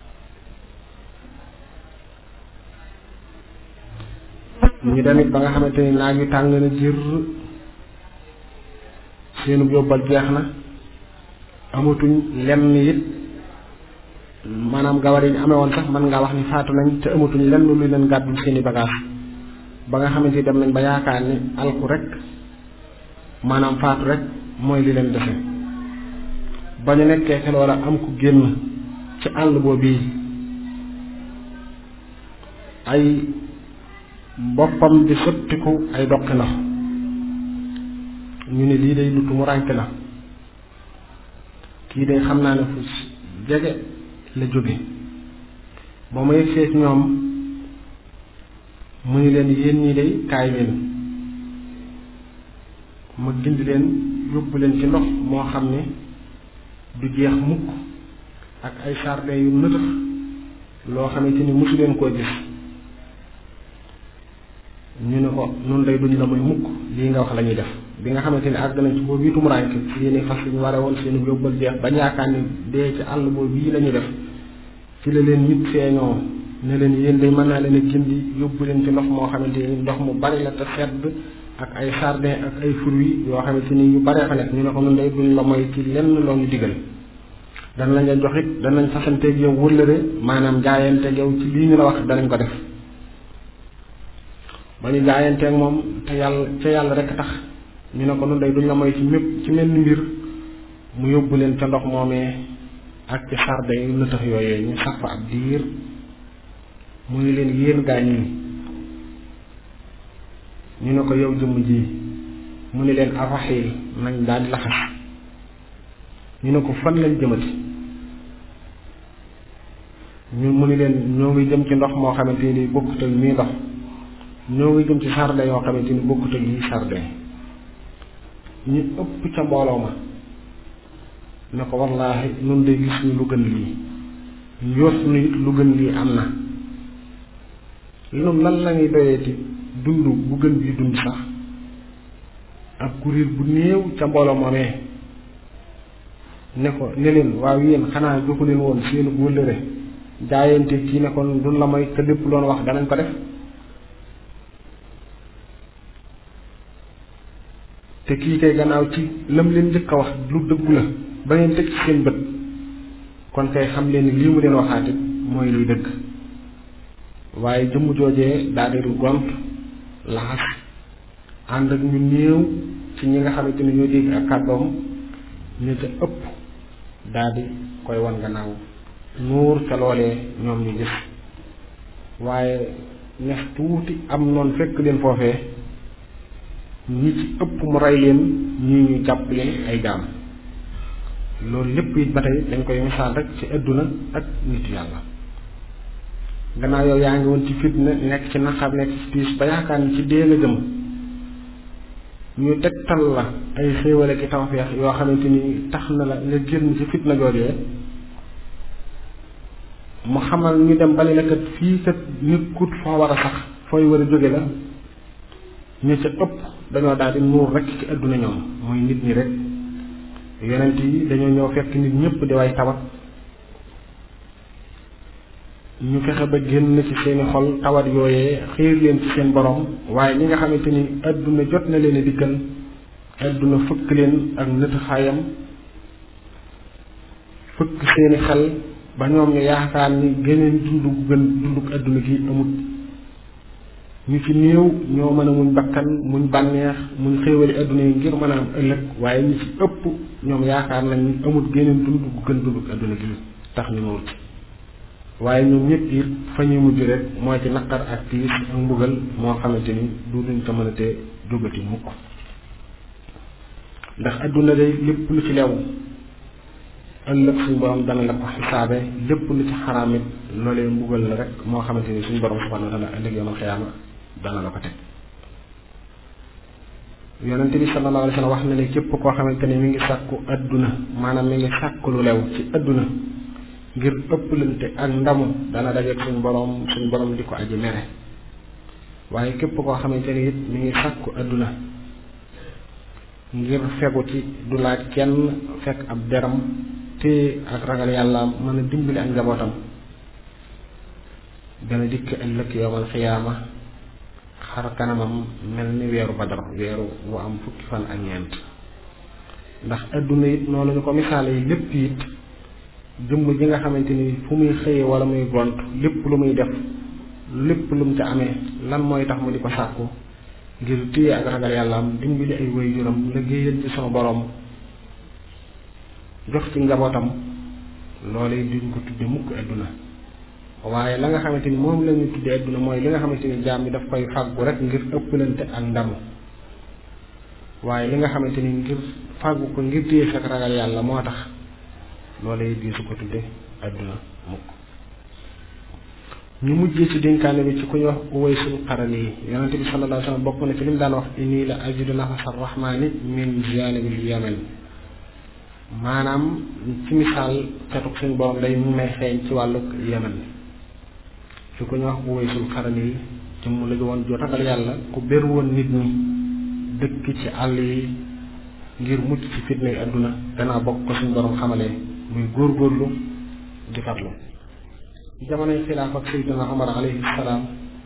ñu demit ba nga xamante ni naaj wi tàng na jër seenu yóbbal jeex na amatuñ lenn it maanaam gawar yi ñu amee woon sax mën ngaa wax ni faatu nañ te amatuñ lenn lu leen gàddul seeni bagage ba nga xamante ni dem nañ ba yaakaar ni alku rek maanaam faatu rek mooy li leen defe ba ñu nekkee xel wala am ku génn ci àll boobu ay boppam di sottiku ay doqi ndox ñu ne lii day lutu mu rànk la kii day xam naa ne fu jege la jóge ba ma yegsee ci ñoom mu ni leen yéen ñii day kaay leen ma gindi leen yóbbu leen ci ndox moo xam ne du jeex mukk ak ay jardin yu nëtëx loo xamante ni mosu leen koo gis ñu ne ko nun day duñ la may mukk lii nga wax la ñuy def bi nga xamante ni àgg nañ ci boobu itum rànk seeni fas ñu ware woon seeni yóbbal jeex bañ yaakaar ni dee ci àll boobu bii la ñuy def ci la leen nit feeñoo ne leen yéen day mën naa leen a gindi yóbbu leen ci ndox moo xamante ni ndox mu bari la te sedd ak ay jardin ak ay fruits yoo xamante ni yu baree fa nekk ñu ne ko nun day duñ la mooy ci lenn loo ñu digal dana lañ la jox it danañ fasanteeg yow wëllëre maanaam jaayanteeg yow ci lii ñu la wax danañ ko def ba ñu jaayanteeg moom te yàlla ca yàlla rek tax ñu ne ko nun day duñ la mooy ci mépp ci mel ni mbir mu yóbbu leen ca ndox moomee ak ci jardin yu nëtëx yooyee ñu sax fa ab diir mu ngi leen yéen gaañ ñi ñu ne ko yow jëmm ji mu ni leen araxiil nañ daal di laxas ñu ne ko fan lañ jëmati ñu mu ni leen ñoo ngi jëm ci ndox moo xamante ni bokkut ak mii ndox ñoo ngi jëm ci jardin yoo xamante ni bokkut ak yi jardin ñu ëpp ca mbooloo ma ne ko wallaahi nun de gis ñu lu gën lii njort nu it lu gën lii am na loolu lan la ñuy doyeeti dund bu gën bii dund sax ak kuréel bu néew ca mbooloo moomee ne ko ne leen waaw yéen xanaa joxu leen woon seenu wëllëre jaayante kii ne kon duñ la may te lépp loon wax danañ ko def te kii kay gannaaw ci lam leen njëkk a wax lu dëggu la ba ngeen teg ci seen bët kon kay xam leen ni lii mu leen waxaatit mooy luy dëgg waaye jëmm joojee daa di gont laxas ànd ak ñu néew ci ñi nga xamante ni ñoo dégg ak kàddoom ñu ca ëpp daa di koy wan gannaaw nuur ca loolee ñoom ñu gis waaye nex tuuti am noonu fekk leen foofee ñi ci ëpp mu rey leen ñii ñu jàpp leen ay jaam loolu lépp it ba tey dañ koy misaal rek ci àdduna ak nit yàlla gannaaw yow yaa ngi woon ci fitna nekk ci naqar nekk ci tiis ba yaakaar ni ci dee nga jëm ñu tegtal la ay xéewale ki tawfeex yoo xamante ni tax na la nga génn ci fitna joojee mu xamal ñu dem ba ne la kat fii kat nit kut foo war a sax fooy war a jóge la ñu ca ëpp dañoo daal di nuur rek ci àdduna ñoom muy nit ñi rek yonent yi dañoo ñëw fekk nit ñëpp di way tawat ñu fexe ba génn ci seeni xol tawat yooyee xiir leen ci seen borom waaye ñi nga xamante ni àdduna jot na leen a dikkal àdduna fëkk leen ak nët xaayam fëkk seeni xel ba ñoom ñu yaakaar ni geneen dund gu gën dunduk àdduna gi amut ñu ci néew ñoo mën a muñ bakkan muñ bànneex muñ xéewali àdduna yi ngir mën a am ëllëg waaye ñi ci ëpp ñoom yaakaar nañ ni amut geneen dund gu gën dunduk àdduna gi tax ñu nuur ci waaye ñoom ñëpp it fa ñuy mujj rek mooy ci naqar ak tiis ak mbugal moo xamante ni du duñ ko mën a te jógati mukk ndax àdduna day lépp lu ci lew ëllëg suñ borom dana la ko xisaabe lépp lu ci xaraam it loolee mbugal la rek moo xamante ni suñ borom subhanahu wa taala ëllëg yomal xiyaama dana la ko teg yonente bi sallallahu alayhi wa sallam wax na ne képp koo xamante ni mi ngi sàkku àdduna maanaam mi ngi sàkku lu lew ci àdduna ngir ëpplante ak ndamu dana dajeeg suñ borom suñ borom di ko aji mere waaye képp koo xamante ni it mi ngi sàkku àdduna ngir fegu ci du laaj kenn fekk ab deram te ak ragal yàlla mën a dimbali ak njabootam dana dikk ëllëg yowmal xiyaama xar kanamam mel ni weeru badar weeru wu am fukki fan ak ñeent ndax àdduna it noonu ñu ko misaale yi lépp it jëmm ji nga xamante ni fu muy xëyee wala muy gont lépp lu muy def lépp lu mu ca amee lan mooy tax mu di ko sàkku ngir téye ak ragal yàlla am dimbali ay waajuram liggéeyal ci sama borom jox ci njabootam loolee duñ ko tudde mukk adduna waaye la nga xamante ni moom la ñuy tudde adduna mooy li nga xamante ni jaam bi daf koy fàggu rek ngir ëppalante ak ndamu waaye li nga xamante ni ngir fàggu ko ngir téye sa ragal yàlla moo tax loolee di su ko tudde adduna mukk ñu mujjee ci dénkaane bi ci ku ñu wax Uwaysul Qarani yi yonente bi sallallahu alayhi wasallam bokk na ci li mu daan wax inni la ajidu nafasa rahmani min janibil yaman maanaam ci misaal catuk suñu borom day mu may xeeñ ci wàllu yaman ci ku ñu wax Uwaysul Qarani yi ci mu la woon ju ragal yàlla ku bér woon nit ñi dëkk ci àll yi ngir mucc ci fitnay adduna danaa bokk ko suñu borom xamalee muy góorgóorlu di farlu jamonoy xilaaf ak Seydina Omar alayhi salaam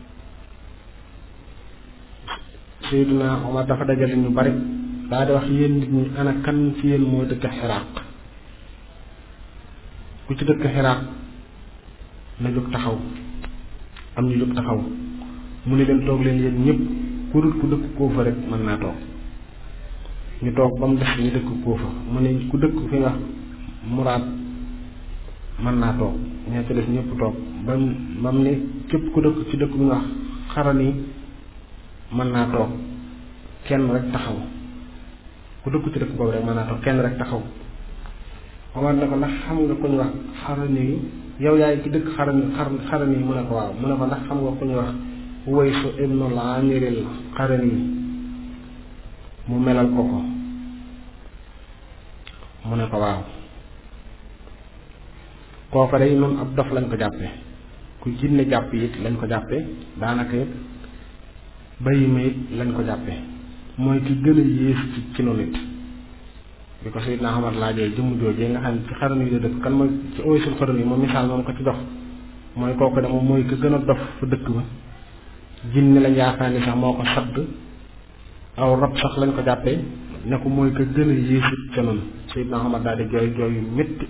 Seydina Omar dafa dajale ñu bari daa di wax yéen nit ñi ana kan ci yéen moo dëkk xiraaq ku ci dëkk xiraaq na jóg taxaw am ñu jóg taxaw mu ne leen toog leen yéen ñëpp ku dul ku dëkk kóofa rek mën naa toog ñu toog ba mu des ñu dëkk kóofa mu ne ku dëkk fi nga muraad mën naa toog ñoo ci des ñëpp toog ba mu ba mu ne képp ku dëkk ci dëkk bi nga wax xarani mën naa toog kenn rek taxaw ku dëkk ci dëkk boobu rek mën naa toog kenn rek taxaw Omar ne ko ndax xam nga ku ñu wax xarani yi yow yaay ci dëkk xarani xarani yi mu ne ko waaw mu ne ko ndax xam nga ku ñu wax Uwaysu ibnul Amiril xarani yi mu melal ko ko mu ne ko waaw kooka day noonu ab dof lañ ko jàppe ku jinne jàpp it lañ ko jàppe daanaka it bayi ma it lañ ko jàppe mooy ki gën a yées ci ci noonu it bi ko Seydina Omar laajee jëmm joojee nga xam ne ci xaran yi la dëkk kan mooy ci Uwaysul Qarani yi moom misaal moom ko ci dox mooy kooku de moom mooy ki gën a dof fa dëkk ba jinne lañ yaakaar ni sax moo ko sadd aw rab sax lañ ko jàppee ne ko mooy ki gën a yées it ca noonu Seydina Omar daal di jooy jooy yu métti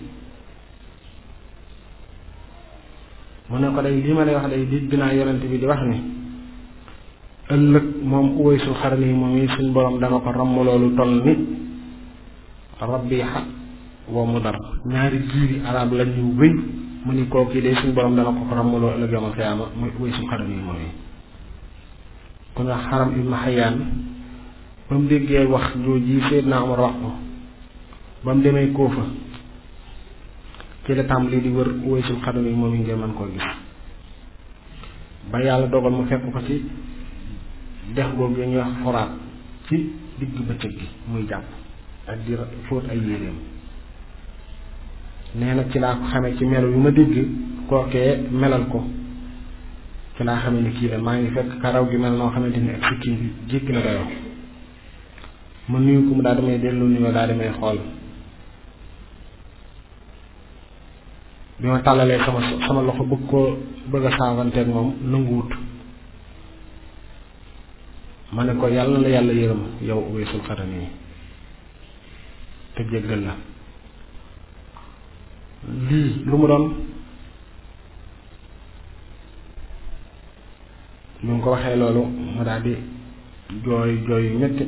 mu ne ko day lii ma lay wax day dégg naa yonent bi di wax ni ëllëg moom Uwaysul Qarani yi moom yi suñ borom dana ko ramm loolu toll ni Rabiha wa Mudar ñaari giiri arab lañ ñu wéy mu ni kooku de suñ borom dana ko ko ramm loolu ëllëg yawmal xiyaama muy Uwaysul Qarani yi moom yi ku nga Xaram ibnu Xayaan ba mu déggee wax jooji Seydina Omar wax ko ba mu demee Kóofa ci la tàmbali di wër Uwaysul Qarani yi moom yi ngeen mën koo gis ba yàlla dogal mu fekk ko ci dex googu ñuy wax foraat ci digg bëccëg gi muy jàpp ak di fóot ay yéreem nee na ci laa ko xamee ci melo yu ma dégg kookee melal ko ci laa xamee ni kii la maa ngi fekk karaw gi mel noo xamante ni ak sikkim bi jékki na dayoo ma nuyu ko mu daa damay dellu nuyoo daa damay xool bi ma tàllalee sama sama loxo bëgg koo bëgg a saavanteeg moom nanguwut ma ne ko yàlla la yàlla yërëm yow Uwaysul Qarani yi te jéggal la lii lu mu doon bi mu ko waxee loolu mu daal di jooy jooy yu metti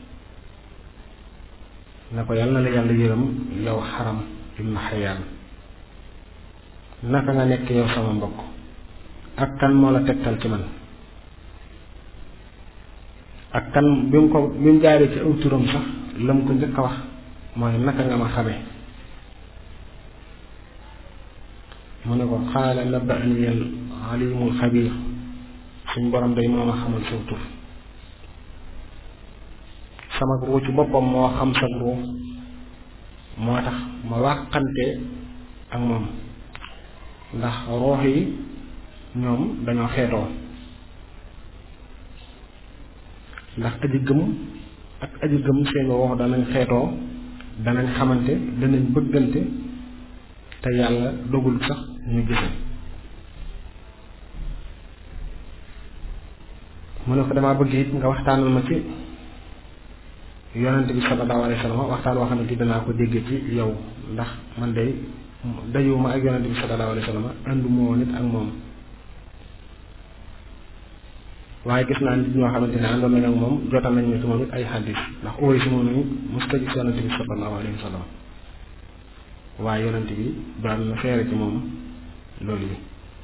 ne ko yàlla la yàlla yërëm yow Xaram ibnu Xayaan naka nga nekk yow sama mbokk ak kan moo la tegtal ci man ak kan bi mu ko bi mu jaaree ci aw turam sax la mu ko njëkk a wax mooy naka nga ma xame mu ne ko xaala naba'ani al alimul xabiir suñ borom day moo ma xamal saw tur sama ruu ci boppam moo xam sa ruu moo tax ma wàqante ak moom ndax roox yi ñoom dañoo xeetoo ndax aji gëm ak aji gëm seen roox danañ xeetoo danañ xamante danañ bëggante te yàlla dogul sax ñu gise mu ne ko damaa bëgg it nga waxtaanal ma ci yonent bi sallallahu alayhi wa sallam waxtaan woo xamante danaa ko dégg ci yow ndax man de dajuma ak yonent bi sallallahu alayhi wa sallam ànduma woon it ak moom waaye gis naa nit ñoo xamante ne àndoon nañ ak moom jotal nañ ne ci moom it ay xaddis ndax Uways moom ni musta gis yonante bi sallallahu alayhi wa sallam waaye yonante bi daan na seere ci moom loolu yi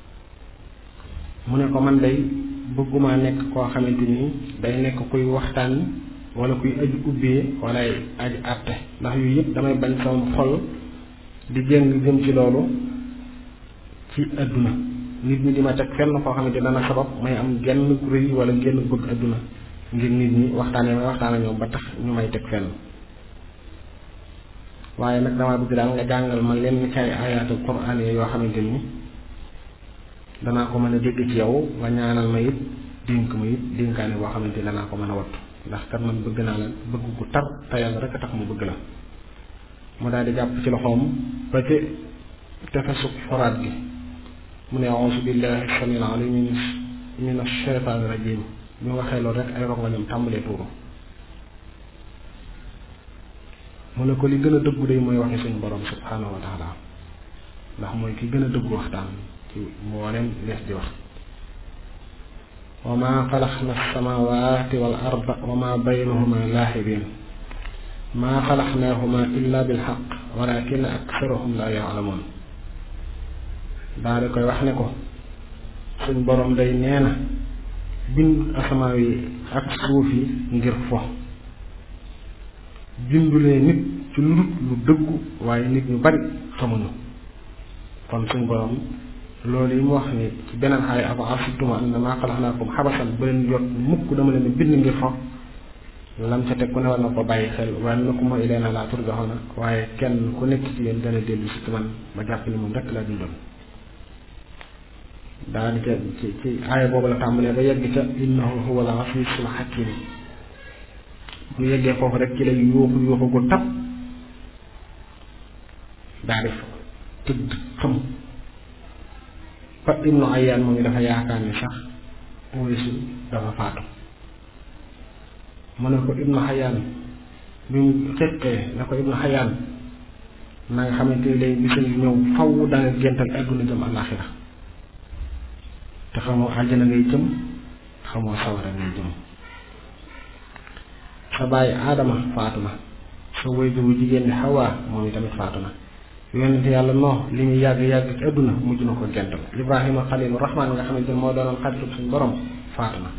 mu ne ko man day bëgguma nekk koo xamante ni day nekk kuy waxtaan wala kuy aju ubbee wala ay aji àtte ndax yooyu yëpp damay bañ sama xol di jéng jëm ci loolu ci àdduna nit ñi di ma teg fenn koo xamante dana sabab may am genn rëy wala genn bëgg àdduna ngir nit ñi waxtaanee may waxtaan ak ñoom ba tax ñu may teg fenn waaye nag dama bëgg daal nga jàngal ma leen ci ay ayaatu quraan yoo xamante ni danaa ko mën a dégg ci yow nga ñaanal ma it dénk ma it dénkaane boo xamante ni danaa ko mën a wattu ndax kat man bëgg naa la bëgg gu tar te yàlla rek a tax mu bëgg la mu daal di jàpp ci loxoom ba ci tefesu xoraat gi mu ne auzu billahi samil alim min ashaytaani rajim bi mu waxee loolu rek ay rongoñam tàmbalee tuuru mu ne ko li gën a dëggu day mooy waxi suñu borom subhanahu wa taala ndax mooy ki gën a dëggu waxtaan ci mboolem lees di wax wa ma xalaqna alsamawati wal arda wa ma baynahuma laaxibin ma xalaqnahuma illa bilxaq walakin aksarahum la yaalamuun daa di koy wax ne ko suñ borom day nee na bind asamaa yi ak suuf yi ngir fo bindulee nit ci lu dul lu dëggu waaye nit ñu bari xamuñu kon suñ borom loolu yi mu wax ni ci beneen xaay afa asibtum annamaa xalaqnaakum xabasan ba leen jot mukk dama leen bind ngir fo lam ca teg ku ne war na ko bàyyi xel waaye na ko ma ileena laa turjaxoona waaye kenn ku nekk ci yéen dana dellu si ci man ba jàpp ni moom rekk laa bindoon daal ca ci ci aaya boobu la tàmbalee ba yegg ca innahu huwa al asiisul hakiim bu yeggee foofu rek ci lay yuuxu yuuxu gu tab daa def tëdd xam ba ibnu ayaan moom dafa yaakaar ni sax Uwaysu dafa faatu mu ne ko ibnu xayaan bi mu xeqee na ko ibnu xayaan na nga xamante ni lay bisa ñëw faw da nga géntal àdduna jëm àllaaxira te xamoo àjjana ngay jëm xamoo sawara ngay jëm sa bàyyi aadama faatu na sa waajuru jigéen ni xawaa moom itamit faatu na yonente yàlla noo li muy yàgg yàgg ci àdduna mujj na ko gental ibrahima xalilu rahmaan nga xamante ne moo doonoon xaritu suñu borom faatu na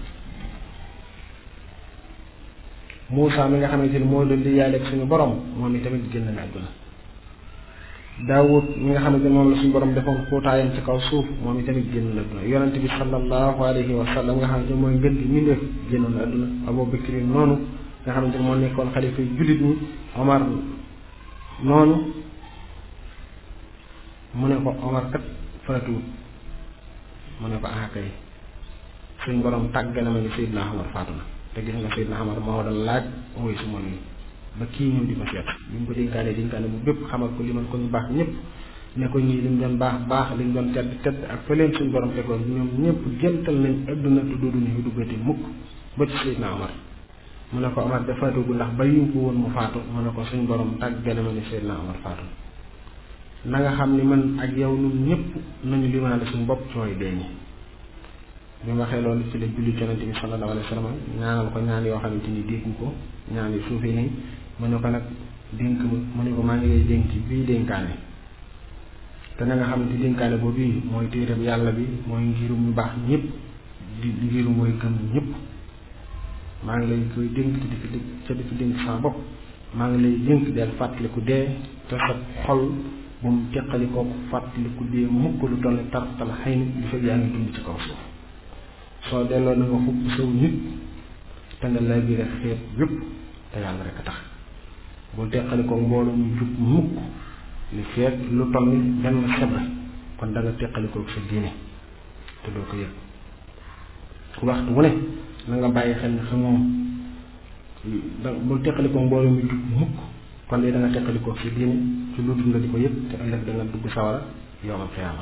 Muusa mi nga xamante ni moo doon di yàlla ak suñu borom moom itamit génn na àdduna Daawud mi nga xamante ni moom la suñu borom defoon xuutaayam ci kaw suuf moom itamit génn na àdduna yonente bi sallallahu alayhi wa sallam nga xamante ni mooy ngën gi mbindeef génnoon na àdduna Abu Bakri noonu nga xamante ni moo nekkoon xalifa yu jullit ñi Omar noonu mu ne ko Omar kat faatuwut mu ne ko ah kay suñ borom tàgg na ma ni Seydina Omar faatu na te gis nga Seydina Omar moo doon laaj Uwaysu moom yi ba kii ñëw di ko seet bi mu ko dénkaane dénkaane bu bépp xamal ko limal ko ñu baax ñëpp ne ko ñii li mu doon baax baax li mu doon tedd tedd ak fa leen suñ borom tegoon ñoom ñëpp géntal nañ adduna te doodu ñu duggati mukk ba ci Seydina Omar mu ne ko Omar de faatugu ndax ba yu ko woon mu faatu mu ne ko suñ borom tàgg na ma ni Seydina Omar faatu na nga xam ni man ak yow ñun ñëpp nañu limaale suñu bopp cooy dee ñi bi mu waxee loolu ci la julli yonente bi sallallahu alayhi wa sallam ñaanal ko ñaan yoo xamante ni dégg ko ñaan yu suufee nii mu ne ko nag dénk mu ne ko maa ngi lay dénk bii dénkaane te na nga xamante dénkaane boobu bii mooy téeram yàlla bi mooy ngirum ñu baax ñëpp di ngirum mooy gëm ñëpp maa ngi lay koy dénk te di fi ca di fi dénk sama bopp maa ngi lay dénk del fàttaliku dee te sa xol bu mu teqalikoo fàttaliku dee mukk lu toll ni tartal xëy na di fekk yaa ngi dund ci kaw suuf soo delloo na nga xupp saw nit te nga lay biir xeet yépp te yàlla rek a tax bul teqalikoo mbooloo mu jub mukk li feet lu toll ni benn sebre kon da nga teqalikoo sa diine te doo ko yëg waxtu wu ne na nga bàyyi xel ne xamoo da bul teqalikoo mbooloo mu jub mukk kon de da nga teqalikoo sa diine ci lu dul nga di ko yëg te ëllëg da nga dugg sawara yowmal xiyaama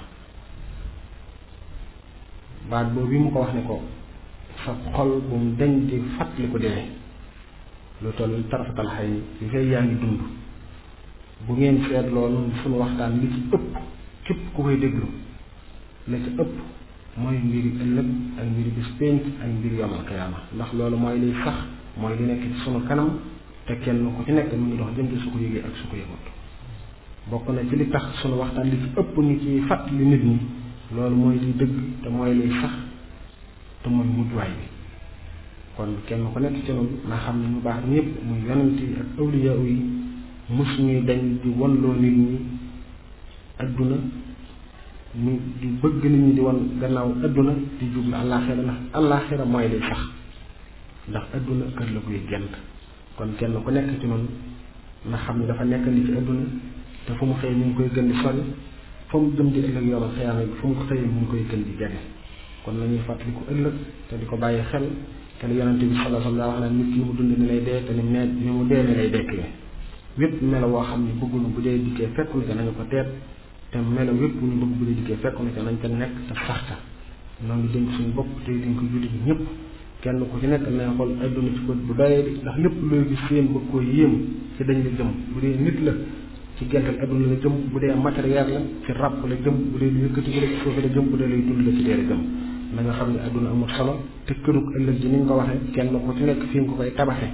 baat boobu bi mu ko wax ne ko sa xol bu mu deñ di fàttali ko dee lu toll tarafatal xay li fay yaa ngi dund bu ngeen seet loolu suñu waxtaan li ci ëpp képp ku koy déglu la ci ëpp mooy mbiri ëllëg ak mbiri bis pénc ak mbiri yomal xiyaama ndax loolu mooy liy sax mooy li nekk ci sunu kanam te kenn ku ci nekk mu ngi dox jëm ci su ko yëgee ak su ko yëgut bokk na ci li tax sunu waxtaan li ci ëpp ñu ci fàttali nit ñi loolu mooy liy dëgg te mooy liy sax te mooy mujjuwaay bi kon kenn ku nekk ci noonu na xam ne ñu baax ñëpp muy yonent yi ak awliya yi mus ñuy dañ di wonloo nit ñi adduna ñu di bëgg nit ñi di won gannaaw adduna di jublu àllaaxira ndax àllaaxira mooy liy sax ndax adduna kër la koy gent kon kenn ku nekk ci noonu na xam ne dafa nekk ni ci adduna te fu mu xëy ñu ngi koy gën di sori fu mu jëm di ëllëg yomal xiyaama bi fu mu ko xëyee ñu ngi koy gën di jege kon nañuy fàttali ko ëllëg te di ko bàyyi xel te li yonente bi sallallahu alayhi wa sallam wax na nit ki mu dund ni lay dee te ni mee ni mu dee ni lay dekkee wépp melo woo xam ne bëggunu bu dee dikkee fekku na ca nañu ko teet te melo wépp bu ñu bëgg bu dee dikkee fekku na ca nañ ca nekk te saxta noo ngi dénk suñu bopp tey dénk jullit ñëpp kenn ku ci nekk na xool adduna ci bët bu doyee di ndax lépp looy gis seen bëgg koo yéem ci dañ la jëm bu dee nit la ci gental adduna la jëm bu dee matériel la ci ràpp la jëm bu dee lu yëkkati la ci suufe la jëm bu dee lay dund la ci dee la jëm na nga xam ne adduna amul solo te kërug ëllëg ji ni nga ko waxee kenn ku ci nekk fi nga ko koy tabaxe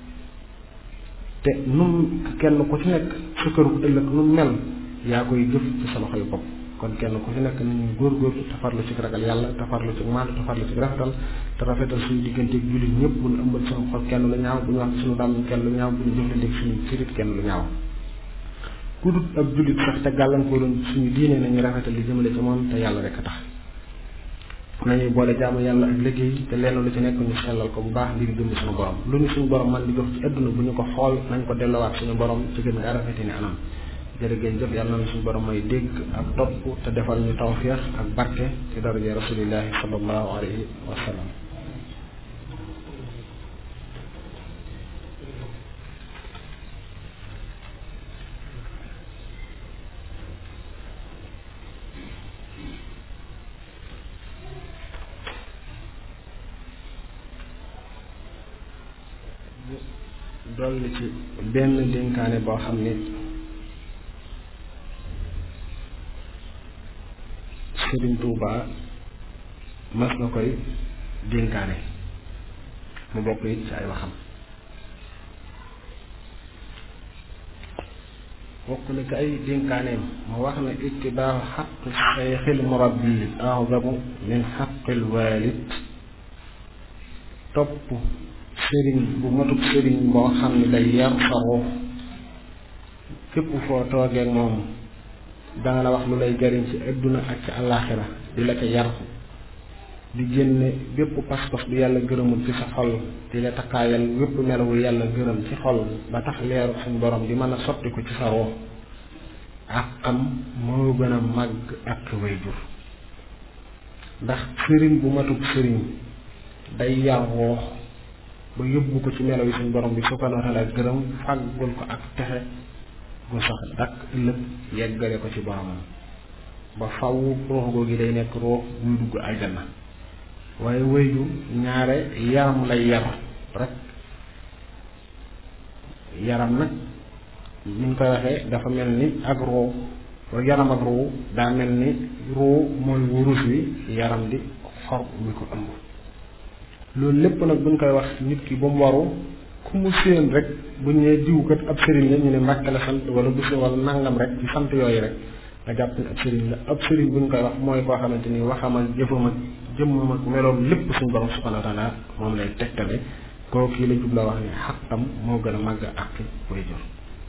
te num kenn ku ci nekk sa kërug ëllëg nu mel yaa koy jëf ci sa loxoy bopp kon kenn ku ci nekk nañuy góorgóorlu te farlu ci ragal yàlla te farlu ci maandu te farlu ci rafetal te rafetal suñu digganteeg jullit ñëpp bu ñu ëmbal suñu xol kenn lu ñaaw bu ñu wax suñu dàmm kenn lu ñaaw bu ñu jëflanteeg suñu sirit kenn lu ñaaw ku dut ab jullit sax te gàllankooroon suñu diine nañu rafetal li jëmale ci moom te yàlla rek a tax nañuy boole jaamu yàlla ak liggéey te lenn lu ci nekk ñu sellal ko bu baax ngir jëm suñu borom lu ñu suñu borom man di jox ci adduna bu ñu ko xool nañ ko delloowaat suñu borom ci gën nga rafeti ni anam jërëgéen jëf yàlla na suñu borom may dégg ak topp te defal ñu tawfiix ak barke ci daraja rasulillahi sallallahu alayhi wa sallam dolli ci benn dénkaane boo xam ni Sëriñ Tuuba mas na koy dénkaane mu bokk it ci ay waxam bokk na ci ay dénkaaneem mu wax ne ittibaahu xaqi sayxil murabbi azamu min xaqil walid topp sëriñ bu matub sëriñ boo xam ne day yar sa ruux képp foo toogee moom danga la wax lu lay jariñ ci adduna ak ci àllaaxira di la ca yar di génne bépp pas-pas bu yàlla gërëmul ci sa xol di la takkaayal bépp melawu yàlla gërëm ci xol ba tax leeru suñ borom di mën a sotti ko ci sa ruux ak xam moo gën a màgg ak way jur ndax sëriñ bu matub sëriñ day yar ruux ba yóbbu ko ci melaw yi suñ borom bi subhanahu wa taala gërëm fàggul ko ak texe gu sax dakk ëllëg yeggale ko ci boromam ba faw ruux googu day nekk ruux buy dugg aljanna waaye wéyju ñaare yaram lay yar rek yaram nag ni ñu koy waxee dafa mel ni ak ruux yaram ak ruux daa mel ni ruux mooy wurus wi yaram di xor mi ko ëmb loolu lépp nag buñ koy wax nit ki ba mu waru ku mu séen rek bu ñu nee diw kat ab sëriñ la ñu ne mbàkke la sant wala bu si wala nangam rek ci sant yooyu rek nga jàpp ne ab sëriñ la ab sëriñ buñ koy wax mooy koo xamante ni waxam ak jëfam ak jëmmam ak meloom lépp suñ borom subhanahu wa taala moom lay tegtale koo kii la jubla wax ne xaqam moo gën a màgg ak way jur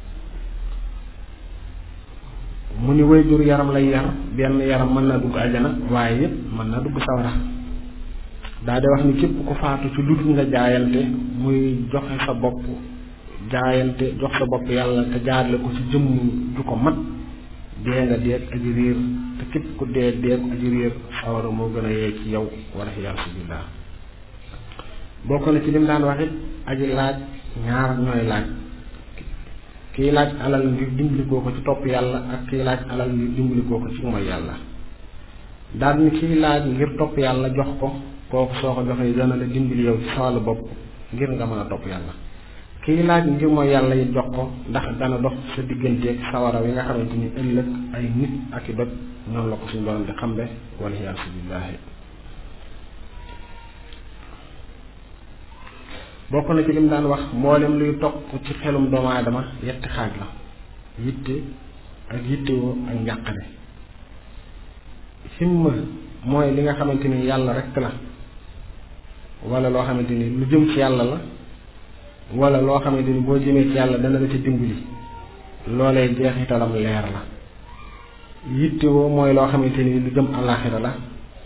mu ni way jur yaram lay yar benn yaram mën naa dugg aljana waaye it mën naa dugg sawara daa de wax ni képp ku faatu ci lu dul nga jaayante muy joxe sa bopp jaayante jox sa bopp yàlla te jaarle ko ci jëmm ju ko mat dee nga deeg aji réer te képp ku dee deeg aji réer sawara moo gën a yee ci yow wala yaasu billah bokk na ci lim daan wax it aji laaj ñaar ñooy laaj kiy laaj alal ngir dimbalikoo ko ci topp yàlla ak kiy laaj alal ngir dimbalikoo ko ci mooy yàlla daal ni kiy laaj ngir topp yàlla jox ko kooku soo ko joxee dana la dimbali yow ci sa wàllu bopp ngir nga mën a topp yàlla kiy laaj ngir mooy yàlla yi jox ko ndax dana dox sa digganteeg sawara wi nga xamante ni ëllëg ay nit ak i doj noonu la ko suñu borom di xambe wala yaasu billaahi bokk na ci lim daan wax mboolem luy toq ci xelum doomu aadama yetti xaaj la yitte ak yittewoo ak njàqare himma mooy li nga xamante ni yàlla rekk la wala loo xamante ni lu jëm ci yàlla la wala loo xamante ni boo jëmee ci yàlla dana la ci dimbali loolee jeexitalam leer la yittewoo mooy loo xamante ni lu jëm àllaaxira la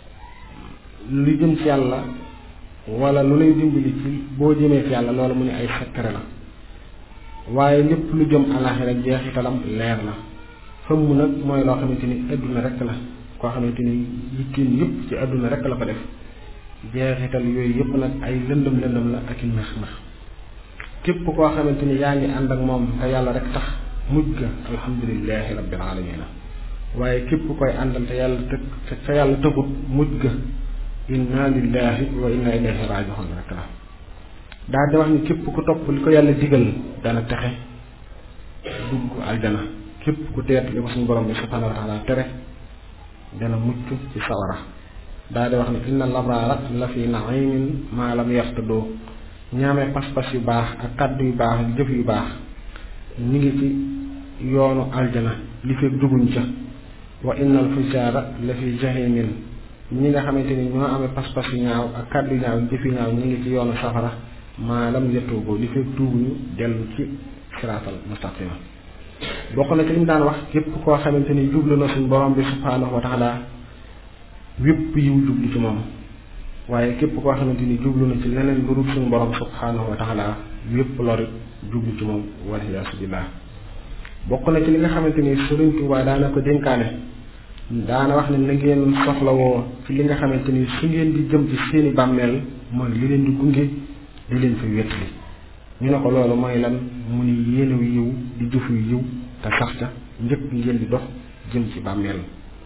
lu jëm ci yàlla wala lu lay dimbali ci boo jëmee ci yàlla loolu mu ne ay secret la waaye lépp lu jëm àllaaxira jeexitalam leer la fëmm nag mooy loo xamante ni adduna rekk la koo xamante ni yittiin yëpp ci adduna rekk la ko def jeexital yooyu yëpp nag ay lëndëm lëndëm la ak i nax nax képp koo xamante ni yaa ngi ànd ak moom te yàlla rek tax mujj ga alhamdulilahi rabbil alamina waaye képp koy àndal te yàlla të te yàlla tëgut mujj ga inna lillahi wa inna ilayhi rajiun rek la daal di wax ni képp ku topp li ko yàlla digal dana texe dugg aljana képp ku teet li ko suñu borom bi subhanahu wa taala tere dana mucc ci sawara daal di wax ni inna labraara la fi naimin maa lam yartadoo ñaamee pas-pas yu baax ak kàddu yu baax ak jëf yu baax ñi ngi ci yoonu aljana li fekk duguñ ca wa innal fujaara la fi jahimin ñi nga xamante ni ñoo amee pas-pas yu ñaaw ak kàddu yu ñaaw jëf yu ñaaw ñi ngi ci yoonu safara maalam yettuuboo li fekk tuubuñu dellu ci siraatal mustaqima bokk na ci li mu daan wax képp koo xamante ni jublu na suñ borom bi subhaanahu wa taala wépp yiw jublu ci moom waaye képp koo xamante ni jublu na ci leneen lu dul suñu borom subhaanahu wa taala wépp lorit jublu ci moom waliyaasu billah bokk na ci li nga xamante ni Sëriñ Tuubaa daana ko dénkaane daana wax ne na ngeen soxlawoo ci li nga xamante ni su ngeen di jëm ci seeni bàmmeel mooy li leen di gunge di leen fa wétli ñu ne ko loolu mooy lan mu ni yéenew yiw di jëfu yiw te sax ca njëkk ngeen di dox jëm ci bàmmeel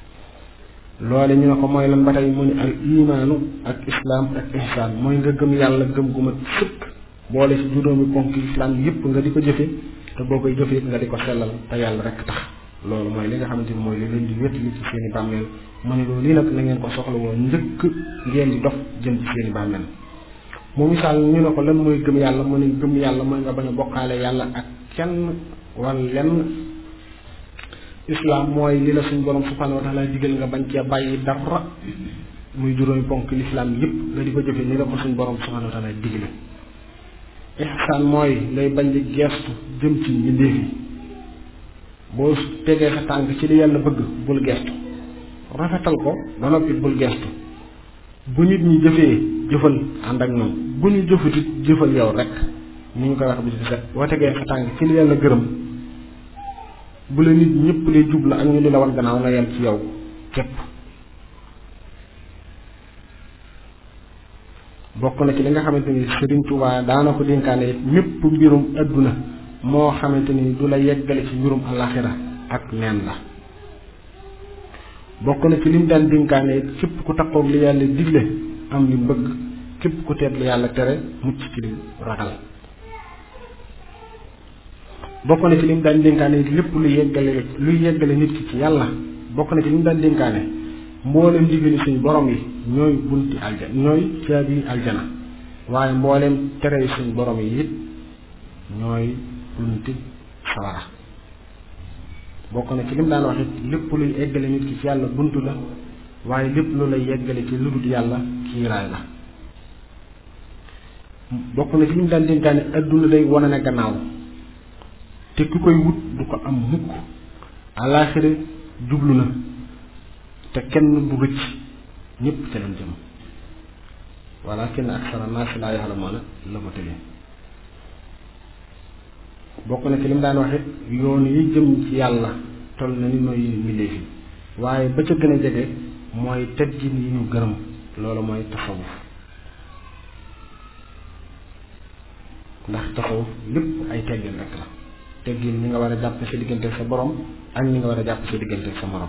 loole ñu ne ko mooy lan ba tey mu ni al imaanu ak islaam ak ihsaan mooy nga gëm yàlla gëm gu mat sëkk boole ci juróomi ponk islaam yépp nga di ko jëfe te boo koy jëfe nga di ko sellal te yàlla rekk tax loolu mooy li nga xamante ni mooy li leen di wétali ci seeni bàmmeel mu ne loolu lii nag na ngeen ko soxla woon njëkk ngeen di dox jëm ci seeni bàmmeel mu misaal ñu ne ko lan mooy gëm yàlla mu ne gëm yàlla mooy nga bañ a bokkaale yàlla ak kenn wala lenn islaam mooy li la suñu borom subhanahu wa taala digal nga bañ cee bàyyi dara muy juróomi ponk lislaam yépp nga di ko jëfe ni la ko suñu borom subhanahu wa taala digale ihsaan mooy ngay bañ di geestu jëm ci mbindeef yi boo tegee sa tànk ci li yàlla bëgg bul geestu rafetal ko ba noppi bul geestu bu nit ñi jëfee jëfal ànd ak ñoom bu ñu jëfutit jëfal yow rek ni ñu koy wax bi ci set boo tegee sa tànk ci li yàlla gërëm bu la nit ñëpp lay jublu ak ñu di la war gannaaw nga yem ci yow képp bokk na ci li nga xamante ni Sëriñ Tuubaa daana ko dénkaane it mépp mbirum adduna moo xamante ni du la yeggale ci mbirum alaxira ak neen la bokk na ci lim daan dénkaane it képp ku takkoog li yàlla digle am li bëgg képp ku teet li yàlla tere mucc ci li ragal bokk na ci lim daan dénkaane it lépp lu yeggale luy yeggale nit ki ci yàlla bokk na ci lim daan dénkaane mboolem ndigali suñu borom yi ñooy bunti aljana ñooy caabi aljana waaye mboolem tere suñu borom yi it ñooy bunti sawara bokk na ci lim daan wax it lépp luy eggale nit ki ci yàlla buntu la waaye lépp lu lay yeggale ci lu dul yàlla kiiraay la bokk na ci lim daan dénkaane adduna day wane ne gannaaw te ku koy wut du ko am mukk alaaxira jublu na te kenn du rëcc ñépp ca leen jëm walakin aksara naasi laa ya'lamuuna la ko tëlee bokk na ci li mu daan wax it yoon yi jëm ci yàlla toll na ni nooy mbindeef yi waaye ba ca gën a jege mooy teggin yi ñu gërëm loolu mooy tasawuf ndax tasawuf lépp ay teggin rek la teggin ñi nga war a jàpp sa diggante sa borom ak ñi nga war a jàpp sa diggante sa morom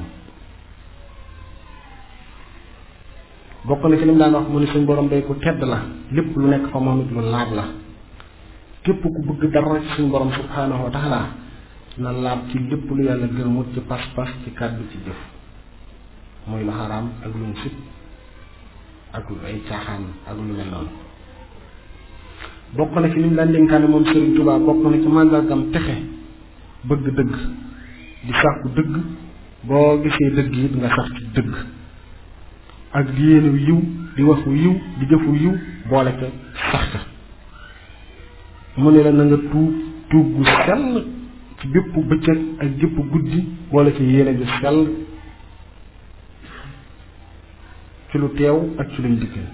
bokk na ci li mu daan wax mu ne suñ borom day ku tedd la lépp lu nekk fa moom it lu laab la képp ku bëgg dara ci suñ borom subhaanahu wa taala na laab ci lépp lu yàlla gërëmut ci pas-pas ci kàddu ci jëf muy lu xaraam ak lu mu sib ak lu ay caaxaan ak lu mel noonu bokk na ci li mu daan dénkaane moom Serigne Touba bokk na ci màndargam texe bëgg dëgg di sàkku dëgg boo gisee dëgg it nga sax ci dëgg ak di yéene yiw di waxu yiw di jëfu yiw boole ca sax ca mu ne la na nga tuub tuub gu sell ci bépp bëccëg ak gépp guddi boole ca yéene ju sell ci lu teew ak ci luñ dikkal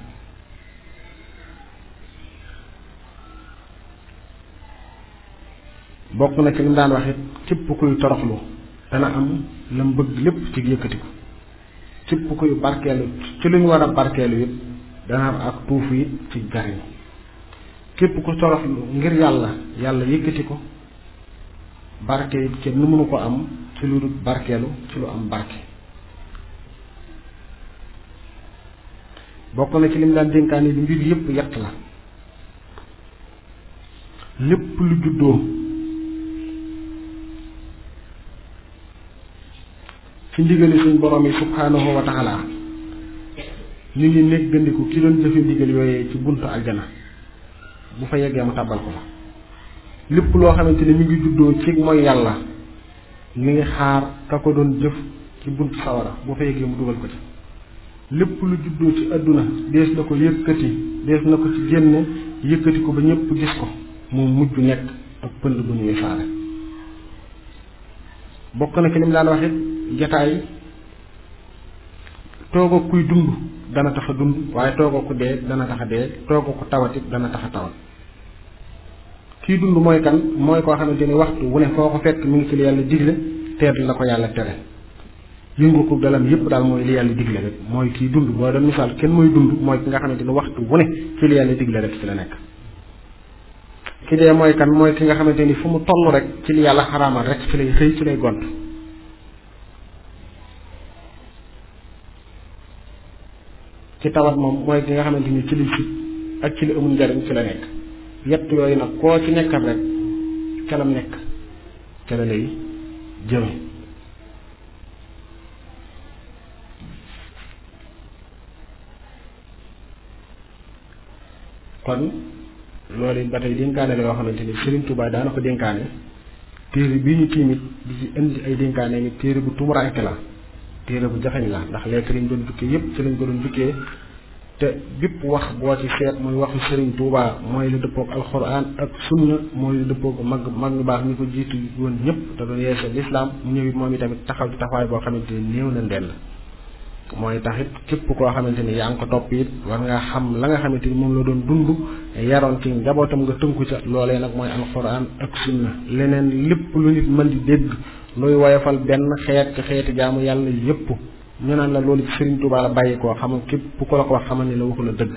bokk na ci li mu daan wax it képp kuy toroxlu dana am la mu bëgg lépp ci yëkkatiku képp kuy barkeelu ci lu ñu war a barkeelu it dana am ak tuufu it ci jariñ képp ku toroxlu ngir yàlla yàlla yëkkati ko barke it kenn nu mënu ko am ci lu dul barkeelu ci lu am barke bokk na ci li mu daan dénkaane li mbir yépp yett la lépp lu juddoo ci ndigali suñ borom yi subhaanahu wa taala ñu ngi nekk gëndiku ki doon jëfe ndigal yooyee ci buntu aljana bu fa yeggee mu tàbbal ko fa lépp loo xamante ni mi ngi juddoo ci mooy yàlla mi ngi xaar ka ko doon jëf ci buntu sawara bu fa yeggee mu dugal ko ci lépp lu juddoo ci àdduna dees na ko yëkkati dees na ko ci génne yëkkati ko ba ñëpp gis ko mu mujj nekk ak pënd bu ñuy saare bokk na ci lim daan wax it jataay tooga kuy dund dana tax a dund waaye tooga ku dee dana tax a dee tooga ku tawatit dana tax a tawat kii dund mooy kan mooy koo xamante ni waxtu wu ne foo ko fekk mi ngi ci li yàlla digle teet la ko yàlla tere yëngu ko dalam yépp daal mooy li yàlla digle rek mooy kii dund boo doon misaal kenn mooy dund mooy ki nga xamante ni waxtu wu ne ci li yàlla digle rek ci la nekk ki dee mooy kan mooy ki nga xamante ni fu mu toll rek ci li yàlla xaraamal rek ci lay xëy ci lay gont ci tawat moom mooy ki nga xamante ni ci li si ak ci li amul njariñ ci la nekk yett yooyu nag koo ci nekkal rek ca lam nekk ca la lay jëme kon loolu it ba tey dénkaane la yoo xamante ni Serigne Touba daana ko dénkaane téere bii ñu tiimit di ci indi ay dénkaane mi téere bu tumuraanke la téere bu jaxeñ la ndax lettre yi ñu doon jukkee yépp ci lañ ko doon jukkee te bépp wax boo ci seet muy waxu Serigne Touba mooy lu dëppoog alxuraan ak sunna mooy lu dëppoog mag mag ñu baax ñi ko jiitu woon ñëpp te doon yeesal lislaam mu ñëw it moom itamit taxaw ci taxawaay boo xamante ni néew na ndend mooy taxit képp koo xamante ni yaa ngi ko topp it war ngaa xam la nga xamante ni moom la doon dund yaroon ci njabootam nga tënku ca loolee nag mooy alxuraan ak sunna leneen lépp lu nit mën di dégg luy woyofal benn xeet ci xeeti jaamu yàlla yépp ñu naan la loolu ci Serigne Touba la bàyyi koo xam képp ku la ko wax xamal ni la waxu la dëgg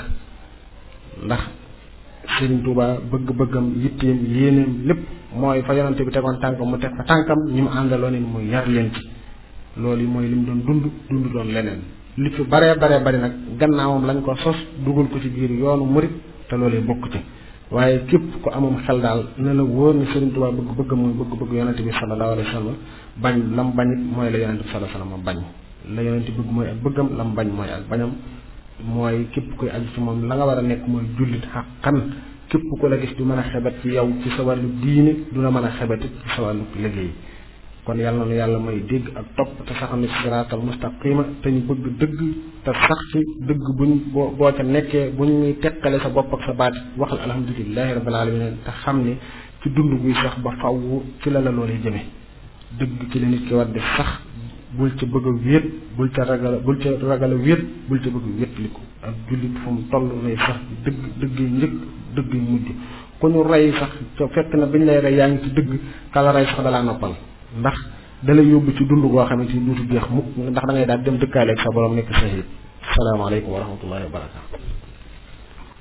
ndax Serigne Touba bëgg-bëggam yitteem yéeneem lépp mooy fa yonante bi tegoon tànkam mu teg fa tànkam ñi mu àndaloon mu yar leen ci loolu mooy li mu doon dund dund doon leneen li fi baree baree bari nag gannaawam lañ ko sos dugal ko ci biir yoonu murit te loolee bokk ci waaye képp ku amum xel daal ne la wóor ni Serigne Touba bëgg bëgg mooy bëgg bëgg yonante bi sallallahu alayhi wa sallam bañ lam bañit mooy la yonante bi sallallahu alayhi wa sallam bañ la yonente bëgg mooy ak bëggam lam bañ mooy ak bañam mooy képp koy aju ci moom la nga war a nekk mooy jullit xaqan képp ku la gis du mën a xebat ci yow ci sa wàllu diine du la mën a xebatit ci sa wàllu liggéey kon yàlla na yàlla may dégg ak topp te saxam ne siraatal mustaqima te ñu bëgg dëgg te sax ci dëgg buñ boo boo ca nekkee bu ñuy teqale sa bopp ak sa baat waxal alhamdulilahi rabbil alamin te xam ne ci dund buy sax ba faw ci la la loolee jëme dëgg ci la nit ki war di sax bul ca bëgg a wéet bul ca ragal bul ca ragal a wéet bul ca bëgg a wéetliku ak jullit fu mu toll nay sax dëgg dëgg yi njëkk dëgg yi mujj ku ñu rey sax ca fekk na biñ lay rey yaa ngi ci dëgg kala rey sax dalaa noppal ndax dalay yóbbu ci dund goo xamante ni duutu jeex mukk ndax da ngay daal dem dëkkaaleeg sa borom nekk sahid salaamaaleykum wa rahmatullahi wa barakaatu